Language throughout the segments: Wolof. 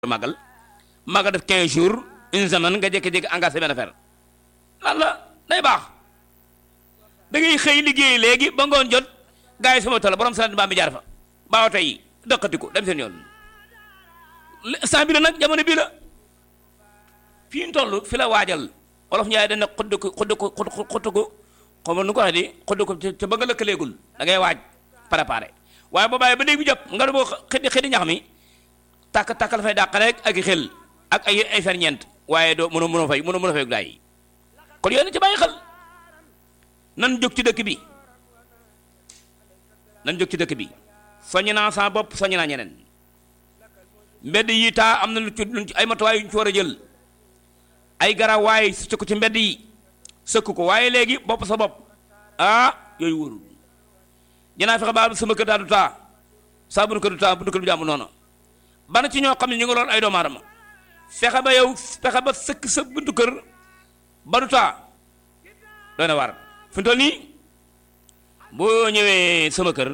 màggal màggal def 15 jours une semaine nga jékki-jékki engagé benn affaire lan la day baax da ngay xëy liggéey léegi ba ngoon jot gars yi sama tool borom saret mbaam bi jaar fa baaw tey dëkkatiku dem seen yoon saa bi la nag jamono bii la fii ñu toll fi la waajal olof Njaay dana xudd ko xudd ko xudd ko xaw ma nu ko waxee di xudd ko te ba nga lëkkaleegul da ngay waaj préparé waaye boo bàyyi ba léegi bu jot nga ne boo xëddi xëddi ñax mi tàkk tàkk la fay dàq rek ak i xel ak ay ay ferñeent waaye doo mënoo mënoo fay mënoo mënoo fay daay kon yooyu na ci bàyyi xel nan jóg ci dëkk bi nan jóg ci dëkk bi soññ naa sa bopp soññ naa ñeneen mbedd yi taa am na lu ci lu ci ay matuwaay yu ñu ci war a jël ay garab waaye sëkk ko ci mbedd yi sëkk ko waaye léegi bopp sa bopp ah yooyu wóorul dinaa fexe ba sama kër daa du taa saa bu nu kër du taa bu nu kër du jàmm noonu bana ci ñoo xam ne ñu ngi lool ay doomu aadama fexe ba yow fexe ba sëkk sa buntu kër ba du taa doy na war fi mu toll nii boo ñëwee sama kër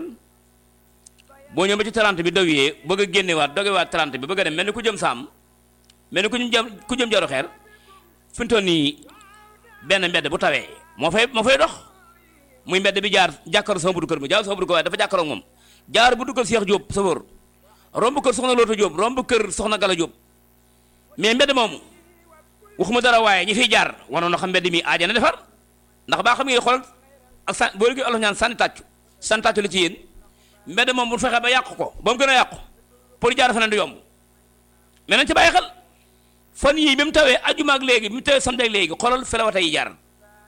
boo ñëwee ba ci 30 bi dawee bëgg a génnewaat dogewaat 30 bi bëgg a dem mel ni ku jëm saam mel ni ku jëm ku jëm jaru xeer fi mu toll nii benn mbedd bu tawee moo fay moo fay dox muy mbedd bi jaar jàkkaaru sama buntu kër mi jaar sama buntu kër waaye dafa jàkkaaroo moom jaar buntu kër Cheikh Diop sa wóor romb kër soxna Loota Diop romb kër soxna Gala Diop mais mbedd moomu waxuma dara waaye ñi fiy jaar wanoon na xam mbedd mi aaja na defar ndax baa xam ngeen xool ak san boo léegi olof ñaan sànni tàccu sànni tàccu la ci yéen mbedd moom bu fexe ba yàq ko ba mu gën a yàqu pour jaar feneen du yomb mais nañ ci bàyyi xel fan yii bi mu tawee ajuma ak léegi bi mu tawee samedi ak léegi xoolal felawata yi jaar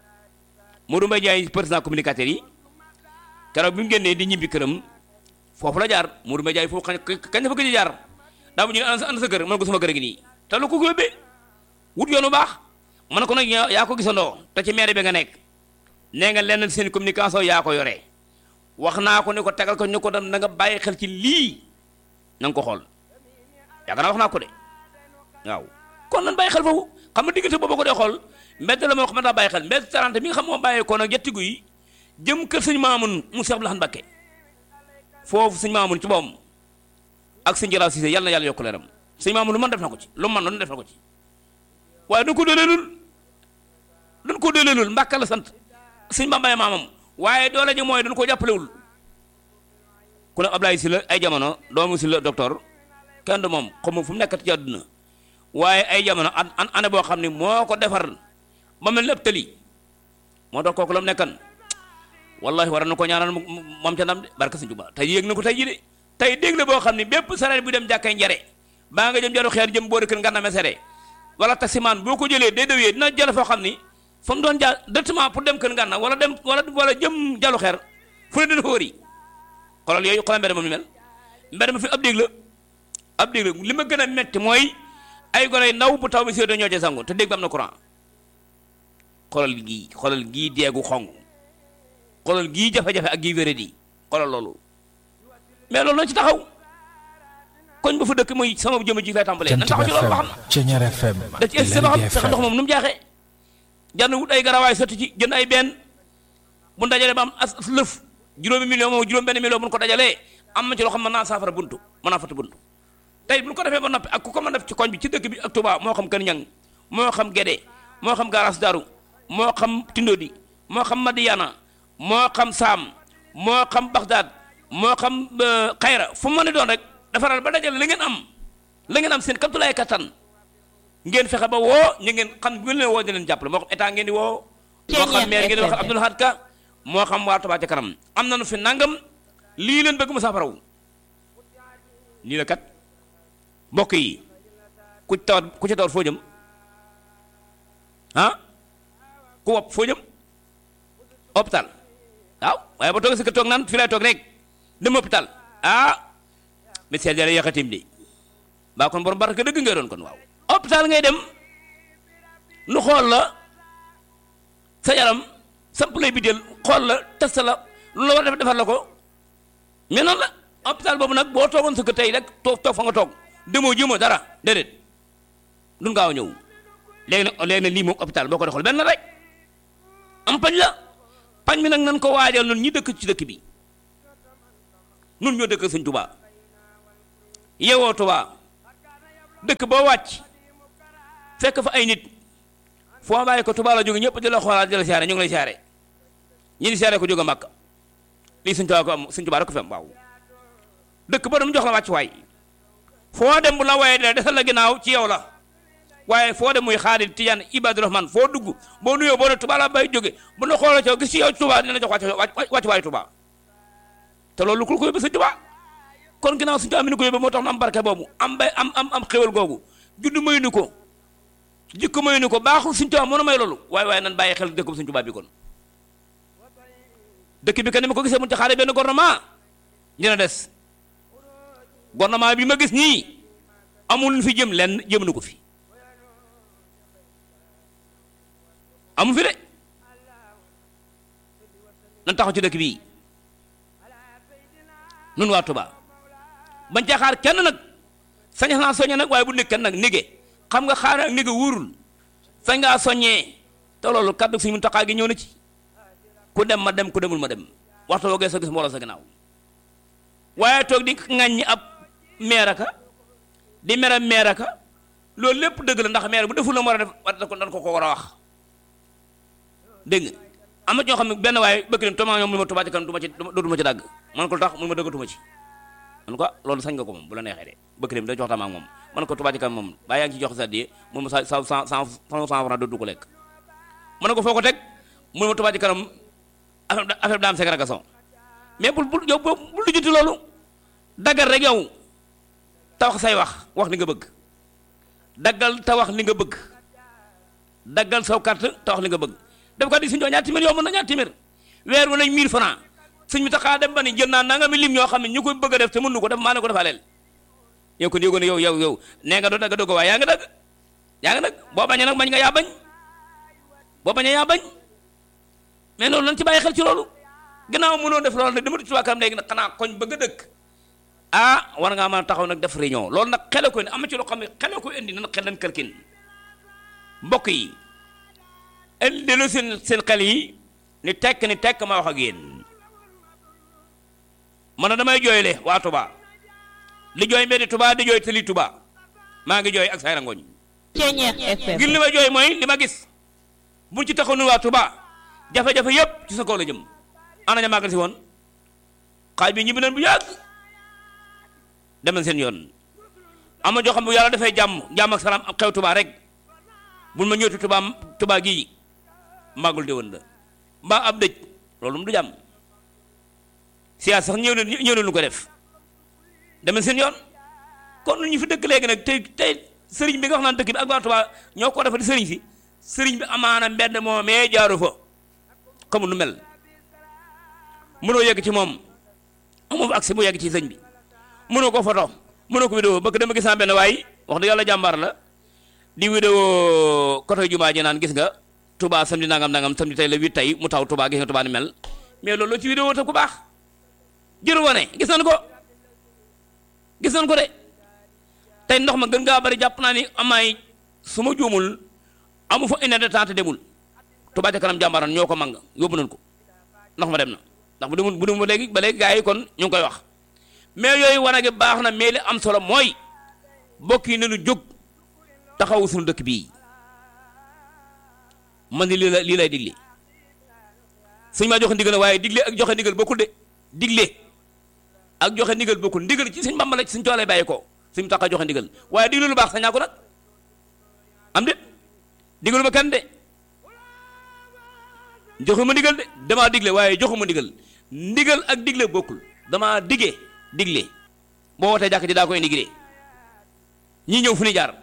Modou Mbaye Ndiaye président communicateur yi keroog bi mu génnee di ñibbi këram foofu la jaar Modou Mbaye Ndiaye foofu kañ kañ dafa gëj a jaar daa mu ñu ne ana sa kër mën ko sama kër gi nii te lu ko yóbbee wut yoonu baax mën ko nag yaa ko gisandoo te ci maire bi nga nekk nee nga lenn seen communication yaa ko yoree wax naa ko ne ko tegal ko ñu ko dem na nga bàyyi xel ci lii na nga ko xool yaakaar naa wax naa ko de waaw kon nan bàyyi xel foofu xam nga diggante boobu ko dee xool mbedd la moo xam ne daa bàyyi xel mbedd 30 mi nga xam moo bàyyee ko nag jettigu yi jëm kër sëñ Maamun mu Seex Abdul Ahad Mbakke foofu sëñ Maamun ci boom ak sëñ Jaraaf Siise yàlla na yàlla yokk leeram sëñ Maamun lu man def na ko ci lu man lu def na ko ci waaye dañ ko dooleelul dañ ko dooleelul Mbàkke la sant sëñ Bambaye maamam waaye doole ji mooy dañ ko jàppalewul ku ne Ablaye Sylla ay jamono doomu Sylla docteur kenn du moom xamu fu mu nekkati ci àdduna waaye ay jamono an an année boo xam ne moo ko defar ba mel ni ab tëli moo tax kooku la mu nekkan wallahi war na ko ñaanal moom ca ndam de barka sëñ Tuubaa tey yéeg na ko tey ji de tey dégg la boo xam ne bépp sareet bu dem jàkkay njare baa nga jëm jaru xeer jëm boori kër ngànna mesere wala taximaan boo ko jëlee day dawee dina jël foo xam ni fa mu doon jaar directement pour dem kër ngànna wala dem wala wala jëm jalu xeer fu ne dina ko wëri xoolal yooyu xoolal mbedd ma mi mel mbedd ma fi ab dégg la ab dégg la li ma gën a metti mooy ay gone ndaw bu taw bi si ñoo ci sangu te dégg ba am na courant xoolal gii xoolal gii deegu xong xoolal gii jafe-jafe ak gii wéradi xoolal loolu mais loolu nañ ci taxaw koñ ba fa dëkk muy sama jëmm ji lay tàmbalee nañ taxaw ci loolu ba xam da ci egsi ba xam fexe ndox moom nu mu jaaxee jar na wut ay garawaay sotti ci jënd ay benn bu dajalee ba am as lëf juróomi million moom juróom benn million bu ñu ko dajalee am na ci loo xam mën naa saafara buntu mën naa fatti buntu tey bu ñu ko defee ba noppi ak ku ko mën def ci koñ bi ci dëkk bi ak Touba moo xam Kër Ñang moo xam Gédé moo xam Garas Daru moo xam Tindodi moo xam Madiana moo xam Saam moo xam Bagdad moo xam Xayra fu mu mën a doon rek defaral ba dajale la ngeen am la ngeen am seen kaptulaay kattan ngeen fexe ba woo ñu ngeen xam bu ngeen leen woo di leen jàppale moo xam état ngeen di woo moo xam maire ngeen di wax Abdoul Ahad Ka moo xam waa Touba ca kanam am nañu fi nangam lii leen bëgg mu saafaraw lii la kat mbokk yi ku tawat ku ci tawat foo jëm ah ku wopp foo jëm hôpital waaw waaye ba toog si ka toog naan fi lay toog rek dem hôpital ah médecin yàlla yàqatim de baa kon borom barke dëgg ngay doon kon waaw hôpital ngay dem nu xool la sa yaram samp lay bi del xool la test la lu la war def defar la ko mais noonu la hôpital boobu nag boo toogoon sa kër tey rek toog toog fa nga toog demoo jëmoo dara déedéet dun gaaw a ñëw léegi nag léegi nag lii moom hôpital boo ko doxal benn rek am pañ la pañ mi nag nan ko waajal nun ñi dëkk ci dëkk bi nun ñoo dëkk sëñ Tuubaa yewoo Tuubaa dëkk boo wàcc fekk fa ay nit foo bàyyi ko Tuubaa la jóge ñëpp di la xoolaat di la siyaare ñu ngi lay siyaare ñi di siyaare ko jóge Màkka lii Sëñ Tuubaa ko am Sëñ Tuubaa rek ko fi am waaw dëkk ba dam jox la wàcc waay foo dem bu la waaye dina desal la ginnaaw ci yow la waaye foo dem muy Xaadir Tijaan Ibadu Rahman foo dugg boo nuyoo boo ne Tuubaa la bay jóge bu na xoola ci yow gis ci yow Tuubaa dina la jox wàcc wàcc waayu Tuubaa te loolu ku ko yóbbu Sëñ Tuubaa kon ginnaaw Sëñ Tuubaa mi ni ko yóbbu moo tax na am barke boobu am bay am am am xéwal googu juddu may nu ko jikko may nu ko baaxul Sëñ Tuubaa mën a may loolu waaye waaye nan bàyyi xel dëkkub Sëñ Tuubaa bi kon dëkk bi kan ni ma ko gisee mun ci xaare benn gouvernement dina des gouvernement bi ma gis nii amul lu fi jëm lenn jëm na ko fi amu fi de nan taxaw ci dëkk bii nun waa Touba bañ ca xaar kenn nag sañ naa soññe nag waaye bu nekk kenn nag nige xam nga xaar ak nige wóorul sañ ngaa soññee te loolu kaddu suñu Muntaxaa gi ñëw na ci ku dem ma dem ku demul ma dem waxtu woo gee sa gis mbooloo sa ginnaaw waaye toog di ŋàññi ab meer aka di mere meer aka loolu lépp dëgg la ndax meer bu deful la mu war a def war ko dan ko ko war a wax dégg nga am na ñoo xam ne benn waaye bëgg leen toma ñoom mu ma Touba ci kanam du ma ci dootuma ci dagg man ko lu tax mun ma dëggatuma ci man ko loolu sañ nga ko moom bu la neexee de bëgg dem da jox tam ak moom man ko Touba ci kanam moom baa yaa ngi ci jox sa die mun ma sa sa cent cent franc dootu ko lekk man ko foo ko teg mun ma Touba ci kanam affaire affaire bi daa am ségrégation mais bul bul yow bul lijjanti loolu daggal rek yow te wax say wax wax li nga bëgg daggal te wax li nga bëgg daggal saw carte te wax li nga bëgg def ko di suñu ñaar téeméer yow mën na ñaar téeméer weer wu nañ 1000 francs suñ mi taxaa dem ba ni jël naa nanga mi lim ñoo xam ne ñu koy bëgg a def te mënu ko def maa ne ko defaa leel yow kon yógo ne yow yow yow nee nga doo dagg dogg waaye yaa nga dagg yaa nga dagg boo bañee nag bañ nga yaa bañ boo bañee yaa bañ mais loolu lan ci bàyyi xel ci loolu gannaaw mënoo def loolu nag dama di Touba Kanam léegi nag xanaa koñ bëgg a dëkk ah war ngaa mën a taxaw nag def réunion loolu nag xele ko indi am na ci loo xam ne xele ko indi nan xel leen kalkin mbokk yi indi lu seen seen xel yi ni tekk ni tekk ma wax ak yéen man na damay jooyle waa Touba li jooy mbeddi Touba di jooy tëli Touba maa ngi jooy ak say rangoñ ngir li ma jooy mooy li ma gis buñ ci taxaw nu waa Touba jafe-jafe yépp ci sa kaw la jëm ana ña màggal si woon xaaj bi ñibbi nañ bu yàgg dem nañ seen yoon am na joo xam bu yàlla dafay jàmm jàmm ak salaam xew Touba rek bul ma ñëwtu Touba Touba gii màggul déwén la mbaa ab dëj loolu mu du jàmm siyaas sax ñëw na ñëw na lu ko def dem nañ seen yoon kon ñu fi dëkk léegi nag tey tey sëriñ bi nga wax naan dëkk bi ak waa Touba ñoo ko defa di sëriñ si sëriñ bi amaana mbedd moomee jaaru fa xamul nu mel mënoo yegg ci moom amoo fa accès bu yegg ci sëñ bi mënoo ko photo mënoo ko vidéo bëgg dama gis naa benn waay wax dëgg yàlla jàmbaar la di vidéo côté jumaa ji naan gis nga Touba samedi nangam nangam samedi tey la huit tey mu taw Touba gis nga Touba ni mel mais loolu ci vidéo te ku baax jëru wane gis nañ ko gis nañ ko de tey ndox ma gën ngaa bari jàpp naa ni amaay su ma juumul amu fa une heure de temps te demul Touba ca kanam jàmbaaran ñoo ko mang yóbbu nañ ko ndox ma dem na ndax bu demul bu demul ba léegi ba léegi gars yi kon ñu ngi koy wax mais yooyu wane gi baax na mais li am solo mooy mbokk yi nañu jóg taxawu suñu dëkk bii man ni lii la lii lay digle suñ maa joxe ndigal waaye digle ak joxe ndigal bokkul de digle ak joxe ndigal bokkul ndigal ci suñ Bàmba la ci suñ toolay bàyyi ko suñ tax a joxe ndigal waaye digle lu baax sañ naa ko nag am de digalu ma kenn de joxuma ndigal de damaa digle waaye joxuma ndigal ndigal ak digle bokkul damaa dige digle boo wootee jàkk ji daa koy ndigile ñii ñëw fu ni jaar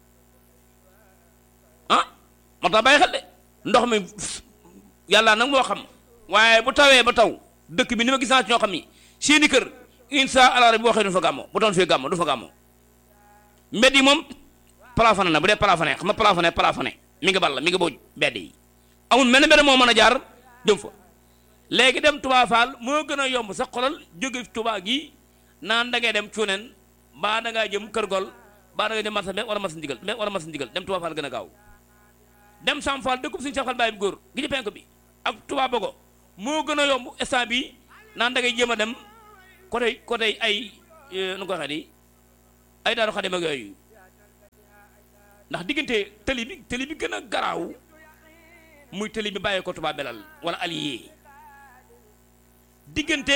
ah moo tax bàyyi xel de ndox mi yàlla nag moo xam waaye bu tawee ba taw dëkk bi ni ma gis naa ci ñoo xam ni seeni kër insa allah rabbi boo xëy du fa gàmmo bu doon fee gàmmo du fa gàmmo mbedd yi moom plafonné na bu dee plafonné xam nga plafonné plafonné mi ngi ball mi ngi booj mbedd yi amul mel ne mbedd moo mën a jaar jëm fa léegi dem Touba Fall moo gën a yomb sax xolal jóge Touba gi naan da ngay dem cuuneen baa da ngaa jëm kër gol baa da ngay jëm marsa mbé wala marsa ndigal mbé wala marsa ndigal dem Touba Fall gën a gaaw dem Sam Fall dëkkub suñu Cheikh Fall Baye bu góor gi ci penk bi ak Touba Bogo moo gën a yomb instant bi naan da ngay jéem a dem côté côté ay nu ko waxee di ay daaru xadim ak yooyu ndax diggante tëli bi tëli bi gën a garaaw muy tëli bi bàyyee ko Touba Belal wala allié diggante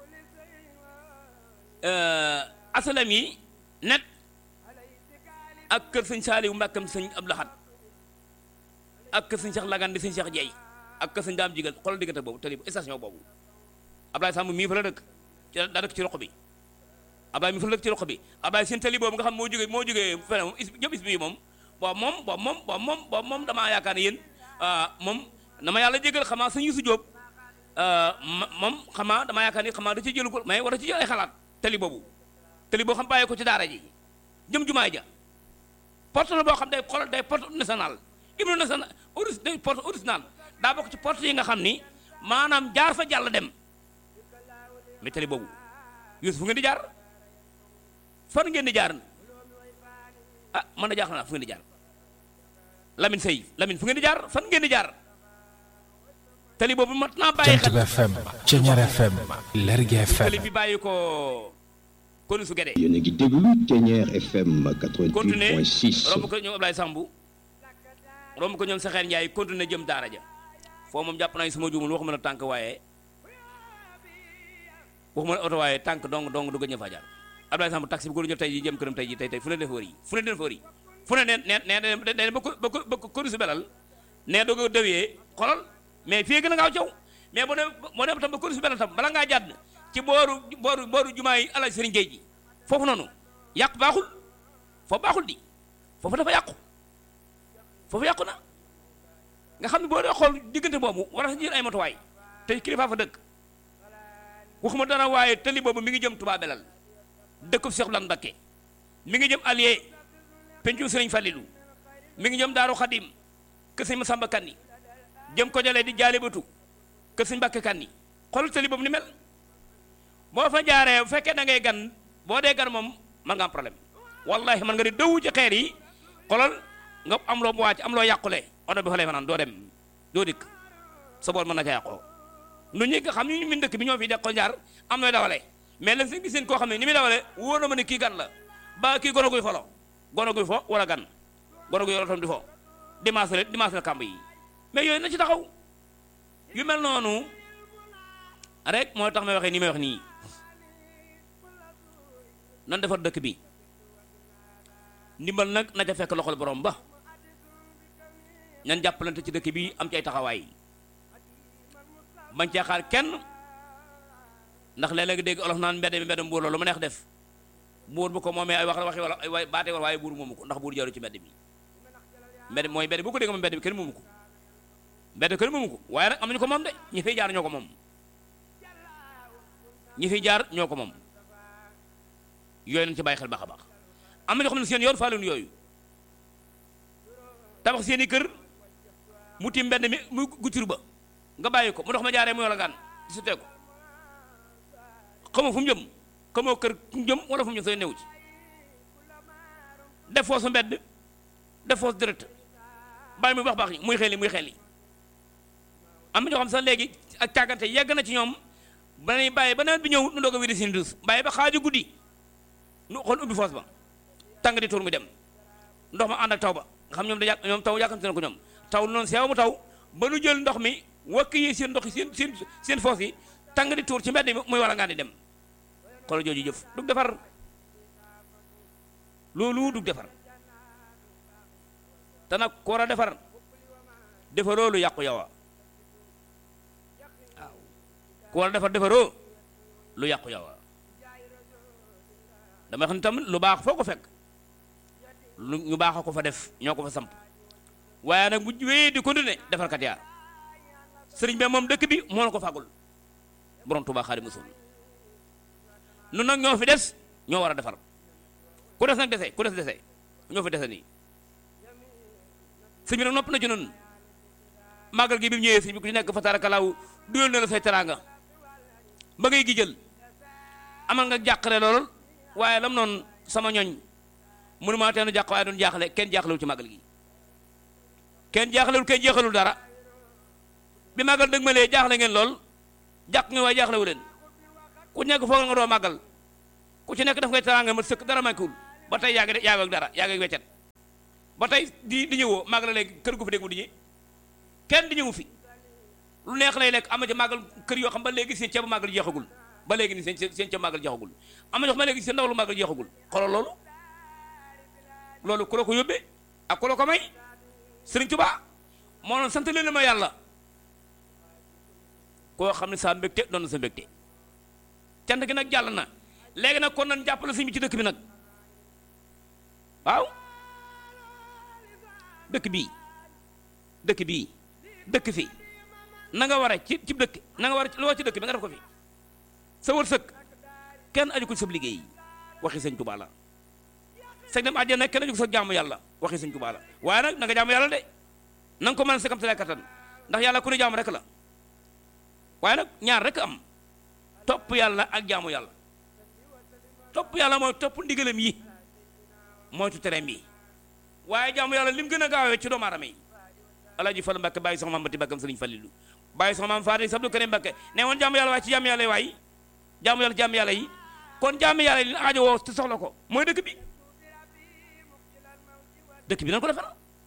asalam yi net ak kër sëñ Saaliwu Mbàkkam sëñ Abdou Lahad ak kër sëñ Cheikh Lagan di sëñ Cheikh Jeey ak kër sëñ Daam Jigal xoolal diggante boobu tëli station boobu Ablaye Samb mii fa la dëkk ci daa dëkk ci roq bi Ablaye mii fa la dëkk ci roq bi Ablaye seen tëli boobu nga xam moo jógee moo jógee fene moom is jëm is bii moom boobu moom boobu moom boobu moom boobu moom damaa yaakaar ne yéen moom na ma yàlla jégal xamaa sëñ Yusu Jóob moom xamaa damaa yaakaar ni xamaa da ci jëlu ko mais war a ci jël ay xalaat tëli boobu tëli boo xam bàyyi ko ci daara ji jëm jumaay ja porte la boo xam day xoolal day porte national hymne national oris day porte original daa bokk ci porte yi nga xam ni maanaam jaar fa jàll dem mais tëli boobu Yuusu fu ngeen di jaar fan ngeen di jaar ah man na jaaxal naa fu ngeen di jaar Lamine Sey Lamine fu ngeen di jaar fan ngeen di jaar tëli boobu mat naa bàyyi xel Jant FM Ceñar FM Lergui FM tëli bi bàyyi ko konu su Gédé yéen a ngi déglu Thiéniere FM continuer 88.6 romb ko ñoom Ablaye Sambu romb ko ñoom Saxeer Njaay continuer jëm daara ja foo moom jàpp naa suma juumul waxuma la tànk waaye waxuma la oto waaye tànk dong dong du gëj a fa jaar Ablaye Sambu taxi bi ko jël tey ji jëm këram tey ji tey tey fu ne def wër yi fu ne def wër yi fu ne neen neen neen neen ba ko ba ko ba ko konu su belal nee doo ko dawee xolal mais fii gën a ngaaw caw mais boo dem boo dem tam ba konu su belal tam bala ngaa jàdd ci booru booru booru jumaa yi Alaaji Sëriñ Géej ji foofu noonu yàq baaxul foofu baaxul di foofu dafa yàqu foofu yàqu na nga xam ne boo dee xool diggante boobu war a jël ay matuwaay te kilifa fa dëkk waxuma dara waaye tëli boobu mi ngi jëm Touba Belal dëkkub Cheikh Lan Mbakke mi ngi jëm Alié pencu Sëriñ Fallilu mi ngi jëm Daaru Xadim kër Sëñ Masamba Kanni jëm ko jëlee di jaale batu kër Sëñ Mbakke Kanni xool tëli boobu ni mel boo fa jaaree bu fekkee da ngay gan boo dee gan moom man nga am problème wallahi man nga di dëwu ci xeer yi xolal nga am loo mu wàcc am loo yàqule oto bi fa lay fanaan doo dem doo dikk sa bool mën na ca yàqoo nu ñi nga xam ñu min dëkk bi ñoo fi de ko jaar am nooy dawale mais lan seen gis seen koo xam ne ni muy dawale wóor na ma ne kii gan la ba kii gono guy folo gono guy fo wala gan gono guy otom di fo dimanche la dimanche la kàmb yi mais yooyu na ci taxaw yu mel noonu rek mooy tax may waxee nii may wax nii nan defar dëkk bi ndimbal nag na ca fekk loxol borom ba ñan jàppalante ci dëkk bi am ci ay taxawaay bañ cee xaar kenn ndax léeg-léeg dégg olof naan mbedd mi mbedd mbuur loolu ma neex def buur bu ko moomee ay wax waxi wala ay baate wala waaye buur moomu ko ndax buur jaru ci mbedd mi mbedd mooy mbedd bu ko dégg moom mbedd bi kenn moomu ko mbedd kenn moomu ko waaye nag am nañu ko moom de ñi fiy jaar ñoo ko moom ñi fiy jaar ñoo ko moom yooyu nañ ci bàyyi xel baax a baax am na ñoo xam ne seen yoon faaluñu yooyu tabax seen i kër mu tiim mbedd mi mu guccur ba nga bàyyi ko mu dox ma jaaree mu yola gaan di sutee ko xamoo fu mu jëm xamoo kër fu mu jëm wala fu mu jëm sooy new ci def foosu mbedd def foosu direct bàyyi muy baax baax yi muy xel yi muy xel yi am na ñoo xam sax léegi ak càggante yegg na ci ñoom ba nañu bàyyi ba nawet bi ñëw nu doog a wéri seen dus bàyyi ba xaaju guddi nu xool ubbi foos ba tàng di tuur mu dem ndox ma ànd ak taw ba nga xam ñoom da yàq ñoom taw yàkkamte na ko ñoom taw noonu seew mu taw ba nu jël ndox mi wakk yi seen ndox yi seen seen seen foos yi tàng di tuur ci mbedd mi muy wala ngaan di dem xoolal jooju jëf dug defar loolu dug defar te nag ku war a defar defaroo lu yàqu yow a waaw ku war a defar defaroo lu yàqu yow a dama xam ne tamit lu baax foo ko fekk lu ñu baax a ko fa def ñoo ko fa samp waaye nag bu wéyee di continuer defarkat yaa sëriñ bi moom dëkk bi moo na ko fàggul borom Tuubaa Xaadimu Rasuul nun nag ñoo fi des ñoo war a defar ku des nag dese ku des dese ñoo fi dese nii sëñ bi nag nopp na ci nun màggal gi bi mu ñëwee sëñ bi ku ci nekk fa tarakalaaw duyal na la say teraanga ba ngay gi jël amal nga jàqare lool waaye lam noonu sama ñoñ mënu maa teenu jàq waaye doon jaaxle kenn jaaxlewul ci màggal gi kenn jaaxlewul kenn jeexalul dara bi màggal dëgg ma lee jaaxle ngeen lool jàq nga waaye jaaxlewu leen ku nekk foog nga doo màggal ku ci nekk daf ngay teraanga ma sëkk dara manquewul ba tey yaa ngi yaa ngi ak dara yaa ngi ak weccet ba tey di di ñëwoo màggal léegi kër gu fi dégg mu di ñi kenn di ñëwu fi lu neex lay lekk am na ci màggal kër yoo xam ba léegi seen ceebu màggal jeexagul ba léegi ni seen seen ceebu màggal jeexagul am na ñoo xam ba léegi seen ndaw lu màggal jeexagul xoolal loolu loolu ku la ko yóbbee ak ku la ko may Sëriñ Tuubaa moo noon sant leen ma yàlla koo xam ne saa mbégte doon na sa mbégte cant gi nag jàll na léegi nag kon nan jàppale sëñ bi ci dëkk bi nag waaw dëkk bii dëkk bii dëkk fi na nga war a ci ci dëkk na nga war a loo ci dëkk bi nga def ko fi sa wërsëg kenn aju ko ci sa liggéey waxi sëñ Tuubaa la sëñ dem àjjana kenn aju ko sa jaamu yàlla waxi sëñ Tuubaa la waaye nag na nga jaamu yàlla de na nga ko mën a sa kam sa kattan ndax yàlla ku ne jaamu rek la waaye nag ñaar rek am topp yàlla ak jaamu yàlla topp yàlla mooy topp ndigalam yi moytu tereem yi waaye jaamu yàlla lim gën a gaawee ci doomu aadama yi alaaji Fallu Mbàkke bàyyi soxna maam bati bakkam sëriñ Fallilu bàyyi soxna maam Faati sabdu Karim Mbàkke ne woon jaamu yàlla waaye ci jaamu yàlla yi waaye jaamu yàlla jaamu yàlla yi kon jaamu yàlla yi li aajo woo te soxla ko mooy dëkk bi dëkk bi nan ko defar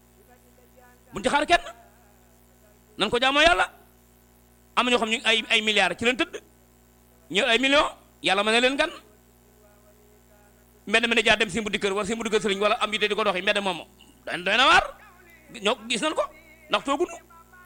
buñ ci xaar kenn nan ko jaamoo yàlla am na ñoo xam ñu ay ay milliards ci leen tëdd ñëw ay millions yàlla mën na leen gan mbedd mi ne jaar dem si mbuddi kër wala si mbuddi kër sëriñ wala am yite di ko doxi mbedd moom doy doy na waar ñoo gis nañ ko ndax toogunu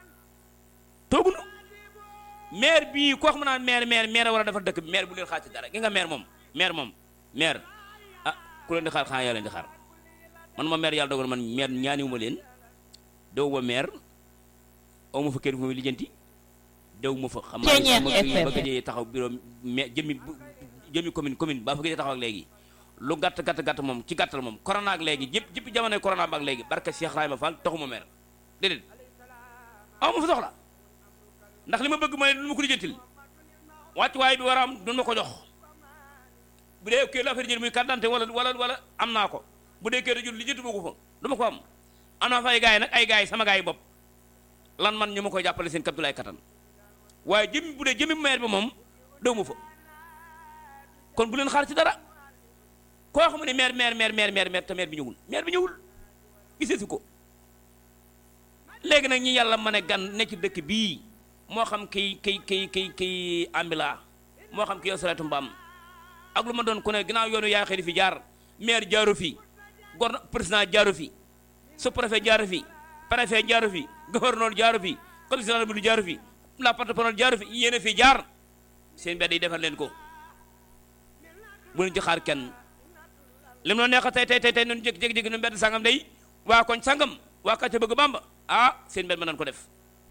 toogunu maire bii koo xam naan maire maire maire war a defar dëkk bi maire bu leen xaar ci dara gi nga maire moom maire moom maire ah ku leen di xaar xanaa yaa leen di xaar man ma maire yàlla dogal man maire ñaaniwuma leen dew ma maire aw ma fa kër fu muy lijjanti dew ma fa xam naa ma ba gëjee taxaw bureau mais jëmi jëmi commune commune ba fa gëjee taxaw ak léegi lu gàtt gàtt gàtt moom ci gàttal moom corona ak léegi jëpp jëpp jamonoy corona ba ak léegi barke Cheikh Rahima Fall taxuma mer déedéet aw ma fa soxla ndax li ma bëgg mooy du ma ko lijjantil wàccuwaay bi war a am du ma ko jox bu dee kii la affaire jël muy carte d'identité wala wala wala am naa ko bu dee kii da jël lijjanti ma ko fa du ma ko am am naa fa ay gars yi nag ay gars yi sama gars yi bopp lan man ñu ma koy jàppale seen kaptulaay kattan waaye jëmi bu dee jëmi maire bi moom dew ma fa kon bu leen xaar ci dara koo xam ne maire maire maire maire maire maire te maire bi ñëwul maire bi ñëwul gisee si ko léegi nag ñi yàlla mën a gan ne ci dëkk bii moo xam kiy kiy kiy kiy kiy ambila moo xam ki yow sareetu mbaam ak lu ma doon ku ne ginnaaw yoonu yaa xëy di fi jaar maire jaaru fi gor président jaaru fi sous préfet jaaru fi préfet jaaru fi gouverneur jaaru fi commissaire bi jaaru fi la porte-parole jaaru fi yéen a fi jaar seen mbedd yi defar leen ko bu leen ci xaar kenn lim noo neex tey tey tey tey noonu jékki-jékki nu mbedd sangam day waa koñ sangam waa kàcce bëgg bamba ah seen mbedd ma nan ko def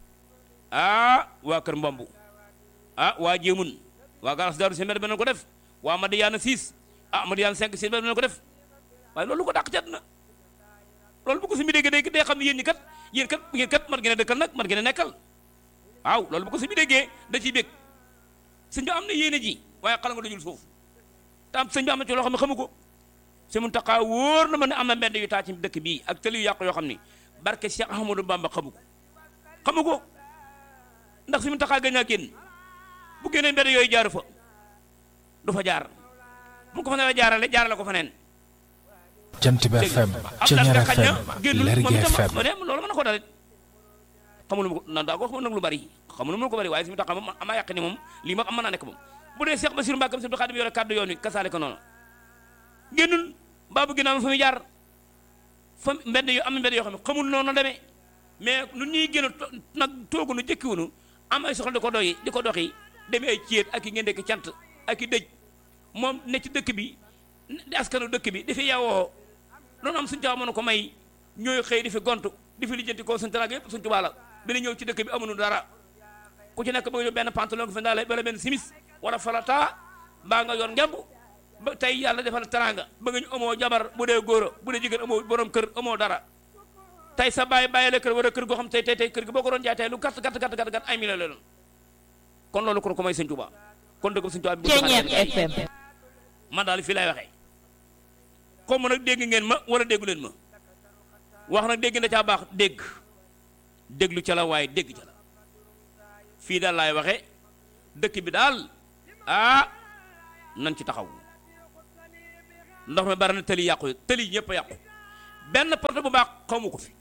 ah waa kër mbombu ah waa jéemun waa garas daaru seen mbedd ma nan ko def waa Madiyaana 6 ah Madiyaana 5 seen mbedd ma nan ko def waaye loolu ko dàq cat na loolu bu ko suñu déggee day day xam ne yéen ñi kat yéen kat yéen kat man ngeen a dëkkal nag man ngeen a nekkal waaw loolu bu ko suñu déggee da ciy bég sëñ bi am na yéene ji waaye xala nga dajul suuf te am sëñ bi am na ci loo xam ne xamu ko si mun taxaa wóor na ma ne am na mbedd yu taa ci dëkk bii ak tëli yu yàqu yoo xam ni barke Cheikh Ahmadou Bamba xamu ko xamu ko ndax si mun taxaa gën a génn bu génnee mbedd yooyu jaaru fa du fa jaar bu ko fa ne jaarale jaarale ko fa neen jant bi FM Ceñeer FM Lergui FM loolu mën na ko dalit xamul ma ko na daa ko xam nag lu bari xamul ma ko bari waaye si mu tax moom amaa yàq ni moom lii moom am mën naa nekk moom bu dee Cheikh Bassirou Mbacké Abdou Khadim yore kàddu yoon wi kasaale ko noonu génnul baabu ginnaaw fa muy jaar fa mbedd yu am na mbedd yoo xam ne xamul noonu demee mais nu ñuy génn nag toogu nu jëkkiwunu am ay soxla di ko doyi di ko doxi demee ay céet ak i ngeen dekk cant ak i dëj moom ne ci dëkk bi di askanu dëkk bi dafi yawoo loolu am suñu caaw mën ko may ñooy xëy di fi gontu di fi lijjanti ko suñu taraag yëpp suñu tubaab la dina ñëw ci dëkk bi amuñu dara ku ci nekk bëgg ñu benn pantalon ko fi ndaale wala benn simis wala falata mbaa nga yor ngemb ba tey yàlla defal taranga bëgg ñu amoo jabar bu dee góor bu dee jigéen amoo borom kër amoo dara tey sa bàyyi bàyyi la kër wala kër goo xam tey tey tey kër gi boo ko doon jaay tey lu gàtt gàtt gàtt gàtt gàtt ay million la doon kon loolu kon ko may sëñ Tuubaa kon dëgg sëñ Tuubaa bi Ceñeer FM man daal fii lay waxee comme nag dégg ngeen ma wala déggu leen ma wax nag dégg na caa baax dégg déglu ca la waaye dégg ca la fii daal laay waxee dëkk bi daal ah nan ci taxaw ndox mi bari na tëli yàqu tëli ñëpp a yàqu benn porte bu baax xawma ko fi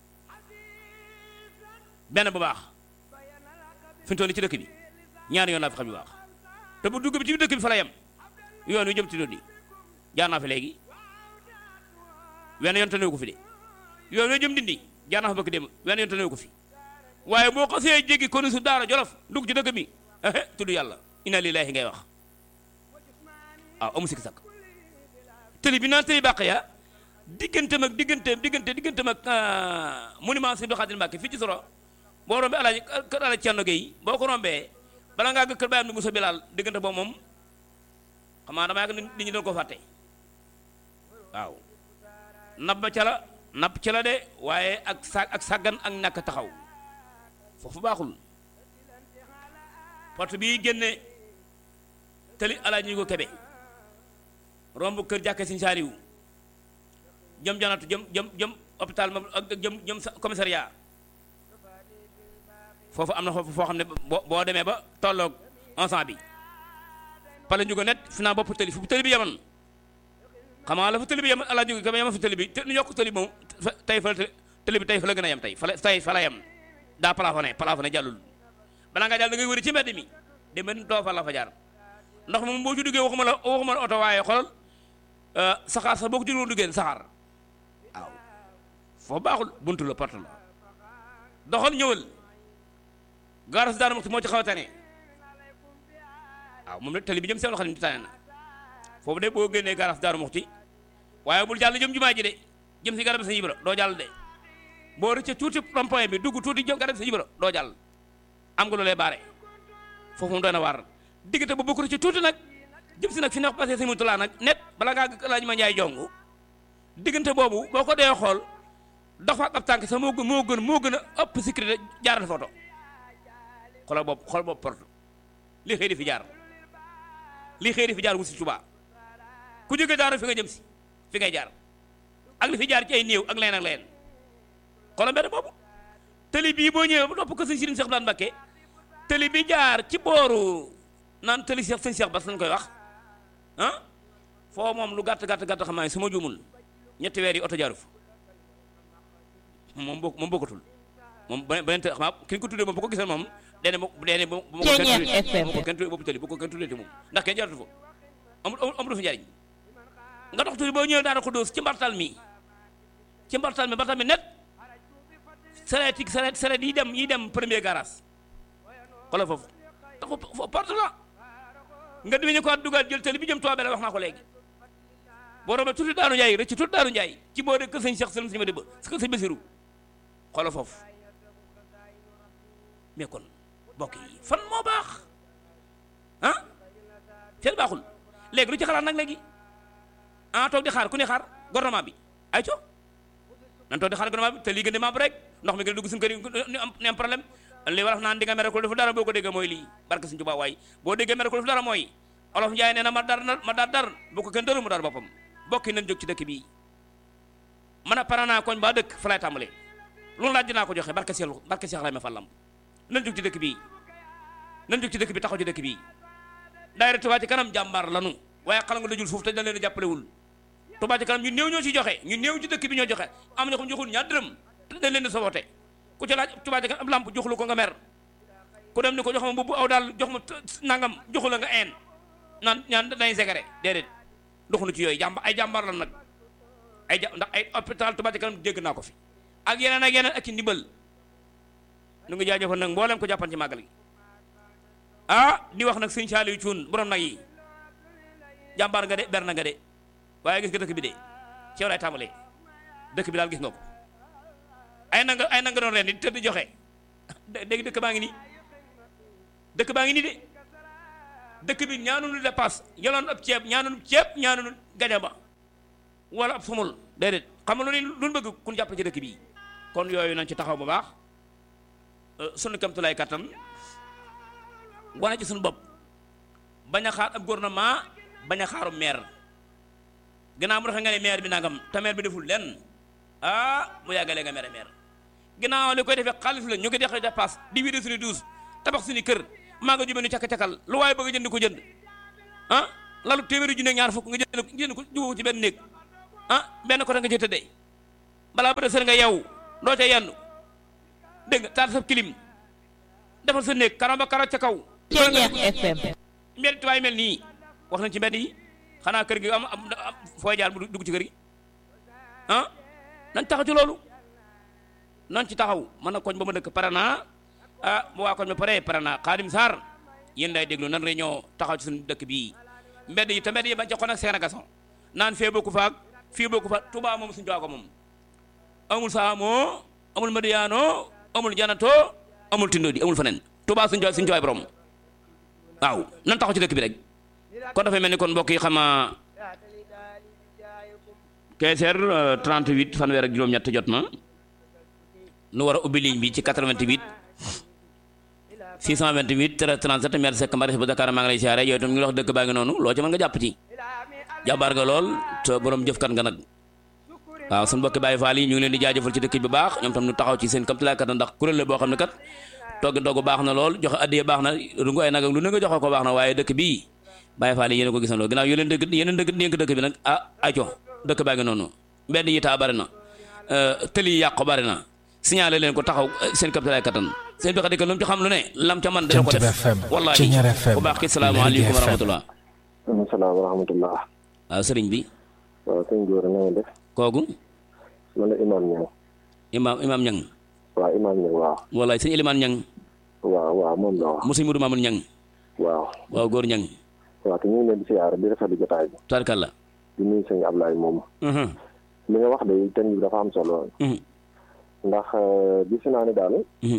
benn bu baax fi mu toll nii ci dëkk bi ñaari yoon laa fi xam yu baax te bu dugg bi ci dëkk bi fa la yem yoon wi jëm ci di jaar naa fi léegi wenn yoon tanewu ko fi de yoon wi jëm dindi jaar naa fa bëgg dem wenn yoon tanewu ko fi waaye boo xasee jéggi konu su daara jolof dugg ci dëkk bi ehe tudd yàlla inna lillahi ngay wax waaw amu sikki sakk tëli bi naan tëli bàq ya digganteem ak digganteem diggante digganteem ak monument si doxaatil Mbàkke fii ci soro boo rombee alaaji kër alaaji Cerno Gey boo ko rombee bala ngaa gë kër bàyyam ni Musa Bilaal diggante boobu moom xam naa dama yàgg nit ñi doon ko fàtte waaw nab ba ca la napp ca la de waaye ak sa ak sàggan ak ñàkk taxaw foofu baaxul porte bii génne tëli alaaji ñu ko kebe romb kër jàkke Sëñ Saaliw jëm janatu jëm jëm jëm hôpital moom ak jëm jëm commissariat foofu am na foofu foo xam ne boo boo demee ba tolloog ensemble bi pale ñu ko net fi naa bopp tëli fu tëli bi yemoon xam nga la fa tëli bi yemoon alaa jóge ka yemoon fa tëli bi te ñu yokk tëli moom tey fa tëli bi tey fa la gën a yem tey fa la tey fa la yem daa plafonné plafonné jàllul balaa nga jàll da ngay wëri ci mbedd mi demeen doo fa la fa jaar ndax moom boo ci duggee waxuma la waxuma la oto waaye xoolal saxaar sax boo ko ci doon duggee saxaar waaw foofu baaxul buntu la porte la doxal ñëwal gaaras daara moo ci xaw a tane waaw moom nag tali bi jëm seen loxo ni tane na foofu de boo génnee gaaras daaru muxti waaye bul jàll jëm jumaa ji de jëm si garab sa yibra doo jàll de boo rëcce tuuti rond-point bi dugg tuuti jëm garab sa yibra doo jàll am nga lu lay baare foofu moom doy na waar diggante ba bokk ci tuuti nag jëm si nag fi neex passé si mutulaa nag net bala ngaa laaj ma njaay jongu diggante boobu boo ko dee xool dox fa ak ab tànk sax moo gën moo gën moo gën a ëpp sécurité jaaral photo xoolal bopp xool bopp porte li xëy di fi jaar li xëy di fi jaar wu si Tuubaa ku jóge daaru fi nga jëm si fi ngay jaar ak li fi jaar ci ay néew ak leen ak leen xoolal mbedd boobu tëli bii boo ñëwee ba topp ko sëñ Sëriñ Seex Daan Mbakke tëli bi jaar ci booru naan tëli Seex sëñ Seex Bas lañ koy wax ah foo moom lu gàtt gàtt gàtt xam naa su ma juumul ñetti weer yi oto jaaru fa moom bokk moom bokkatul moom beneen te xam naa ki ko tuddee moom bu ko gisee moom dene bu dene bu ma ko kenn tuddee boobu tëli bu ko kenn tuddee moom ndax kenn jaaratu fa amul amul fa njariñ nga dox tuuti boo ñëwee daana ko dóos ci mbartal mi ci mbartal mi mbartal mi net sareet yi sareet sareet yi dem yi dem premier garage xoolal foofu dafa foofu porte la nga dimi ñu ko dugal jël tëli bi jëm Tuubaa la wax naa ko léegi boo rombee tuuti Daaru Njaay rëcc tuuti Daaru Njaay ci boo de kër sëñ Cheikh Sëlim si ma dëbba si kër sëñ Basiru xoolal foofu mais kon mbokk yi fan moo baax ah seen baaxul léegi lu ci xalaat nag léegi ah toog di xaar ku ne xaar gouvernement bi ay co nan toog di xaar gouvernement bi te lii gën di membre rek ndox mi gën a dugg suñu kër yi ni am ni am problème li war naan di nga mere ko defu dara boo ko déggee mooy lii barke suñu Tuubaa waay boo déggee mere ko defu dara mooy olof Njaay nee na ma dar ma dar dar bu ko kenn dëru mu dar boppam bokki nañ jóg ci dëkk bii man a pare naa koñ ba dëkk fa lay tàmbalee loolu laaj dinaa ko joxe barke Seex barke Seex Ibrahima Fallam nañ jóg ci dëkk bii nañ jóg ci dëkk bi taxaw ci dëkk bii daayira Touba ci kanam jàmbaar lanu waaye xala nga dajul suuf te dañ leen jàppalewul Touba ci kanam ñu néew ñoo ci joxe ñu néew ci dëkk bi ñoo joxe am na ko joxul ñaar dërëm te dañ leen di sabote ku ci laaj Touba ci kanam ab lamp joxulu ko nga mer ku dem ni ko jox ma mbubb aw daal jox ma nangam joxu la nga een naan ñaan dañuy segare déedéet doxunu ci yooyu jàmba ay jàmbaar lan nag ay ja ndax ay hôpital Touba ci kanam dégg naa ko fi ak yeneen ak yeneen ak ci ndimbal nu ngi jaajëfal nag mboolem ko jàppan ci màggal gi ah di wax nag sëñ Saaliw Cuun borom nag yi jàmbaar nga de ber na nga de waaye gis nga dëkk bi de ci yow lay tàmbalee dëkk bi daal gis nga ko ay na nga ay na nga doon ren di tëdd joxe dégg dëkk baa ngi nii dëkk baa ngi nii de dëkk bi ñaanunu dépasse yoloon ab ceeb ñaanunu ceeb ñaanunu gajaba wala ab sumul déedéet xam nga lu lu bëgg kun jàpp ci dëkk bi kon yooyu nañ ci taxaw bu baax sunu kamtulaay kattan wane ci suñu bopp bañ a xaar ab gouvernement bañ a xaaru maire ginnaaw mu defee nga ne maire bi nangam te maire bi deful lenn ah mu yàggalee nga maire maire ginnaaw li koy defee xaalis la ñu ko deqee dépasse di wiide suñu douze tabax suñu kër maa nga jubee nu cakk-cakkal lu waaye bëgg a jënd ko jënd ah lalu téeméeri junne ñaar fukk nga jënd jënd ko juboo ci benn néeg ah benn côté nga ci tëddee balaa ba seen nga yow doo ca yenn dégg nga taal sa kilim defal sa néeg karo ba karo ca kaw Ceeñeex FM mbedd tubaay mel nii wax nañ ci mbedd yi xanaa kër gi am am am fooy jaar mu dugg ci kër gi ah nañ taxaw ci loolu nañ ci taxaw man na koñ ba ma dëkk pare naa ah mu waa koñ ba pare pare naa Xaadim Sarr yéen day déglu nan réunion taxaw ci suñu dëkk bii mbedd yi te mbedd yi bañ ca xon ak seen agason naan fee bokku faak fii bokku fa Touba moom suñu ko moom amul saamoo amul madiyaano amul janato amul tindo di amul feneen Touba suñu suñu jooy borom waaw nan taxaw ci dëkk bi rek kon dafay mel ni kon mbokk yi xama 15 heures 38 fanweer ak juróom-ñett jot na nu war a ubbi ligne bi ci 88 628 37 maire Seck Mbaris bu Dakar maa ngi lay siyaare yooyu itam ñu ngi wax dëkk baa ngi noonu loo ci mën nga jàpp ci jàmbaar nga lool te borom jëfkat nga nag waaw suñu mbokki Baye Fall yi ñu ngi leen di jaajëfal ci dëkk bi bu baax ñoom tam ñu taxaw ci seen kamtalaay kat ndax kuréel la boo xam ne kat togg ndogg baax na lool joxe addiye baax na rungu ay nag ak lu ne nga joxe ko baax na waaye dëkk bii Baye Fall yi yéen a ko gisandoo ginnaaw yeneen dëkk yeneen dëkk dénk dëkk bi nag ah aco dëkk baa ngi noonu mbedd yi taa bari na tëli yi yàqu bari na signalé leen ko taxaw seen kapitalaay kattan seen bi xadika lu mu ci xam lu ne lam ca man dana ko Jant def FM wallahi Ceñeer FM bu baax ki salaamaaleykum wa rahmatullah asalaam wa rahmatullah waaw sëriñ bi waaw sëñ góor na nga def kooku man la imaam ñang imaam imaam ñang waaw imaam ñang waaw wallaay sëñ Elimaan ñang waaw waaw moom la wax mu sëñ Mudu Maamun ñang waaw waaw góor ñang waaw te ñu ngi leen di siyaare di rafetlu jotaay bi tarkalla di nuyu sëñ Ablaye moom mhm li nga wax de thème bi dafa am solo mhm ndax gis naa ne daal mhm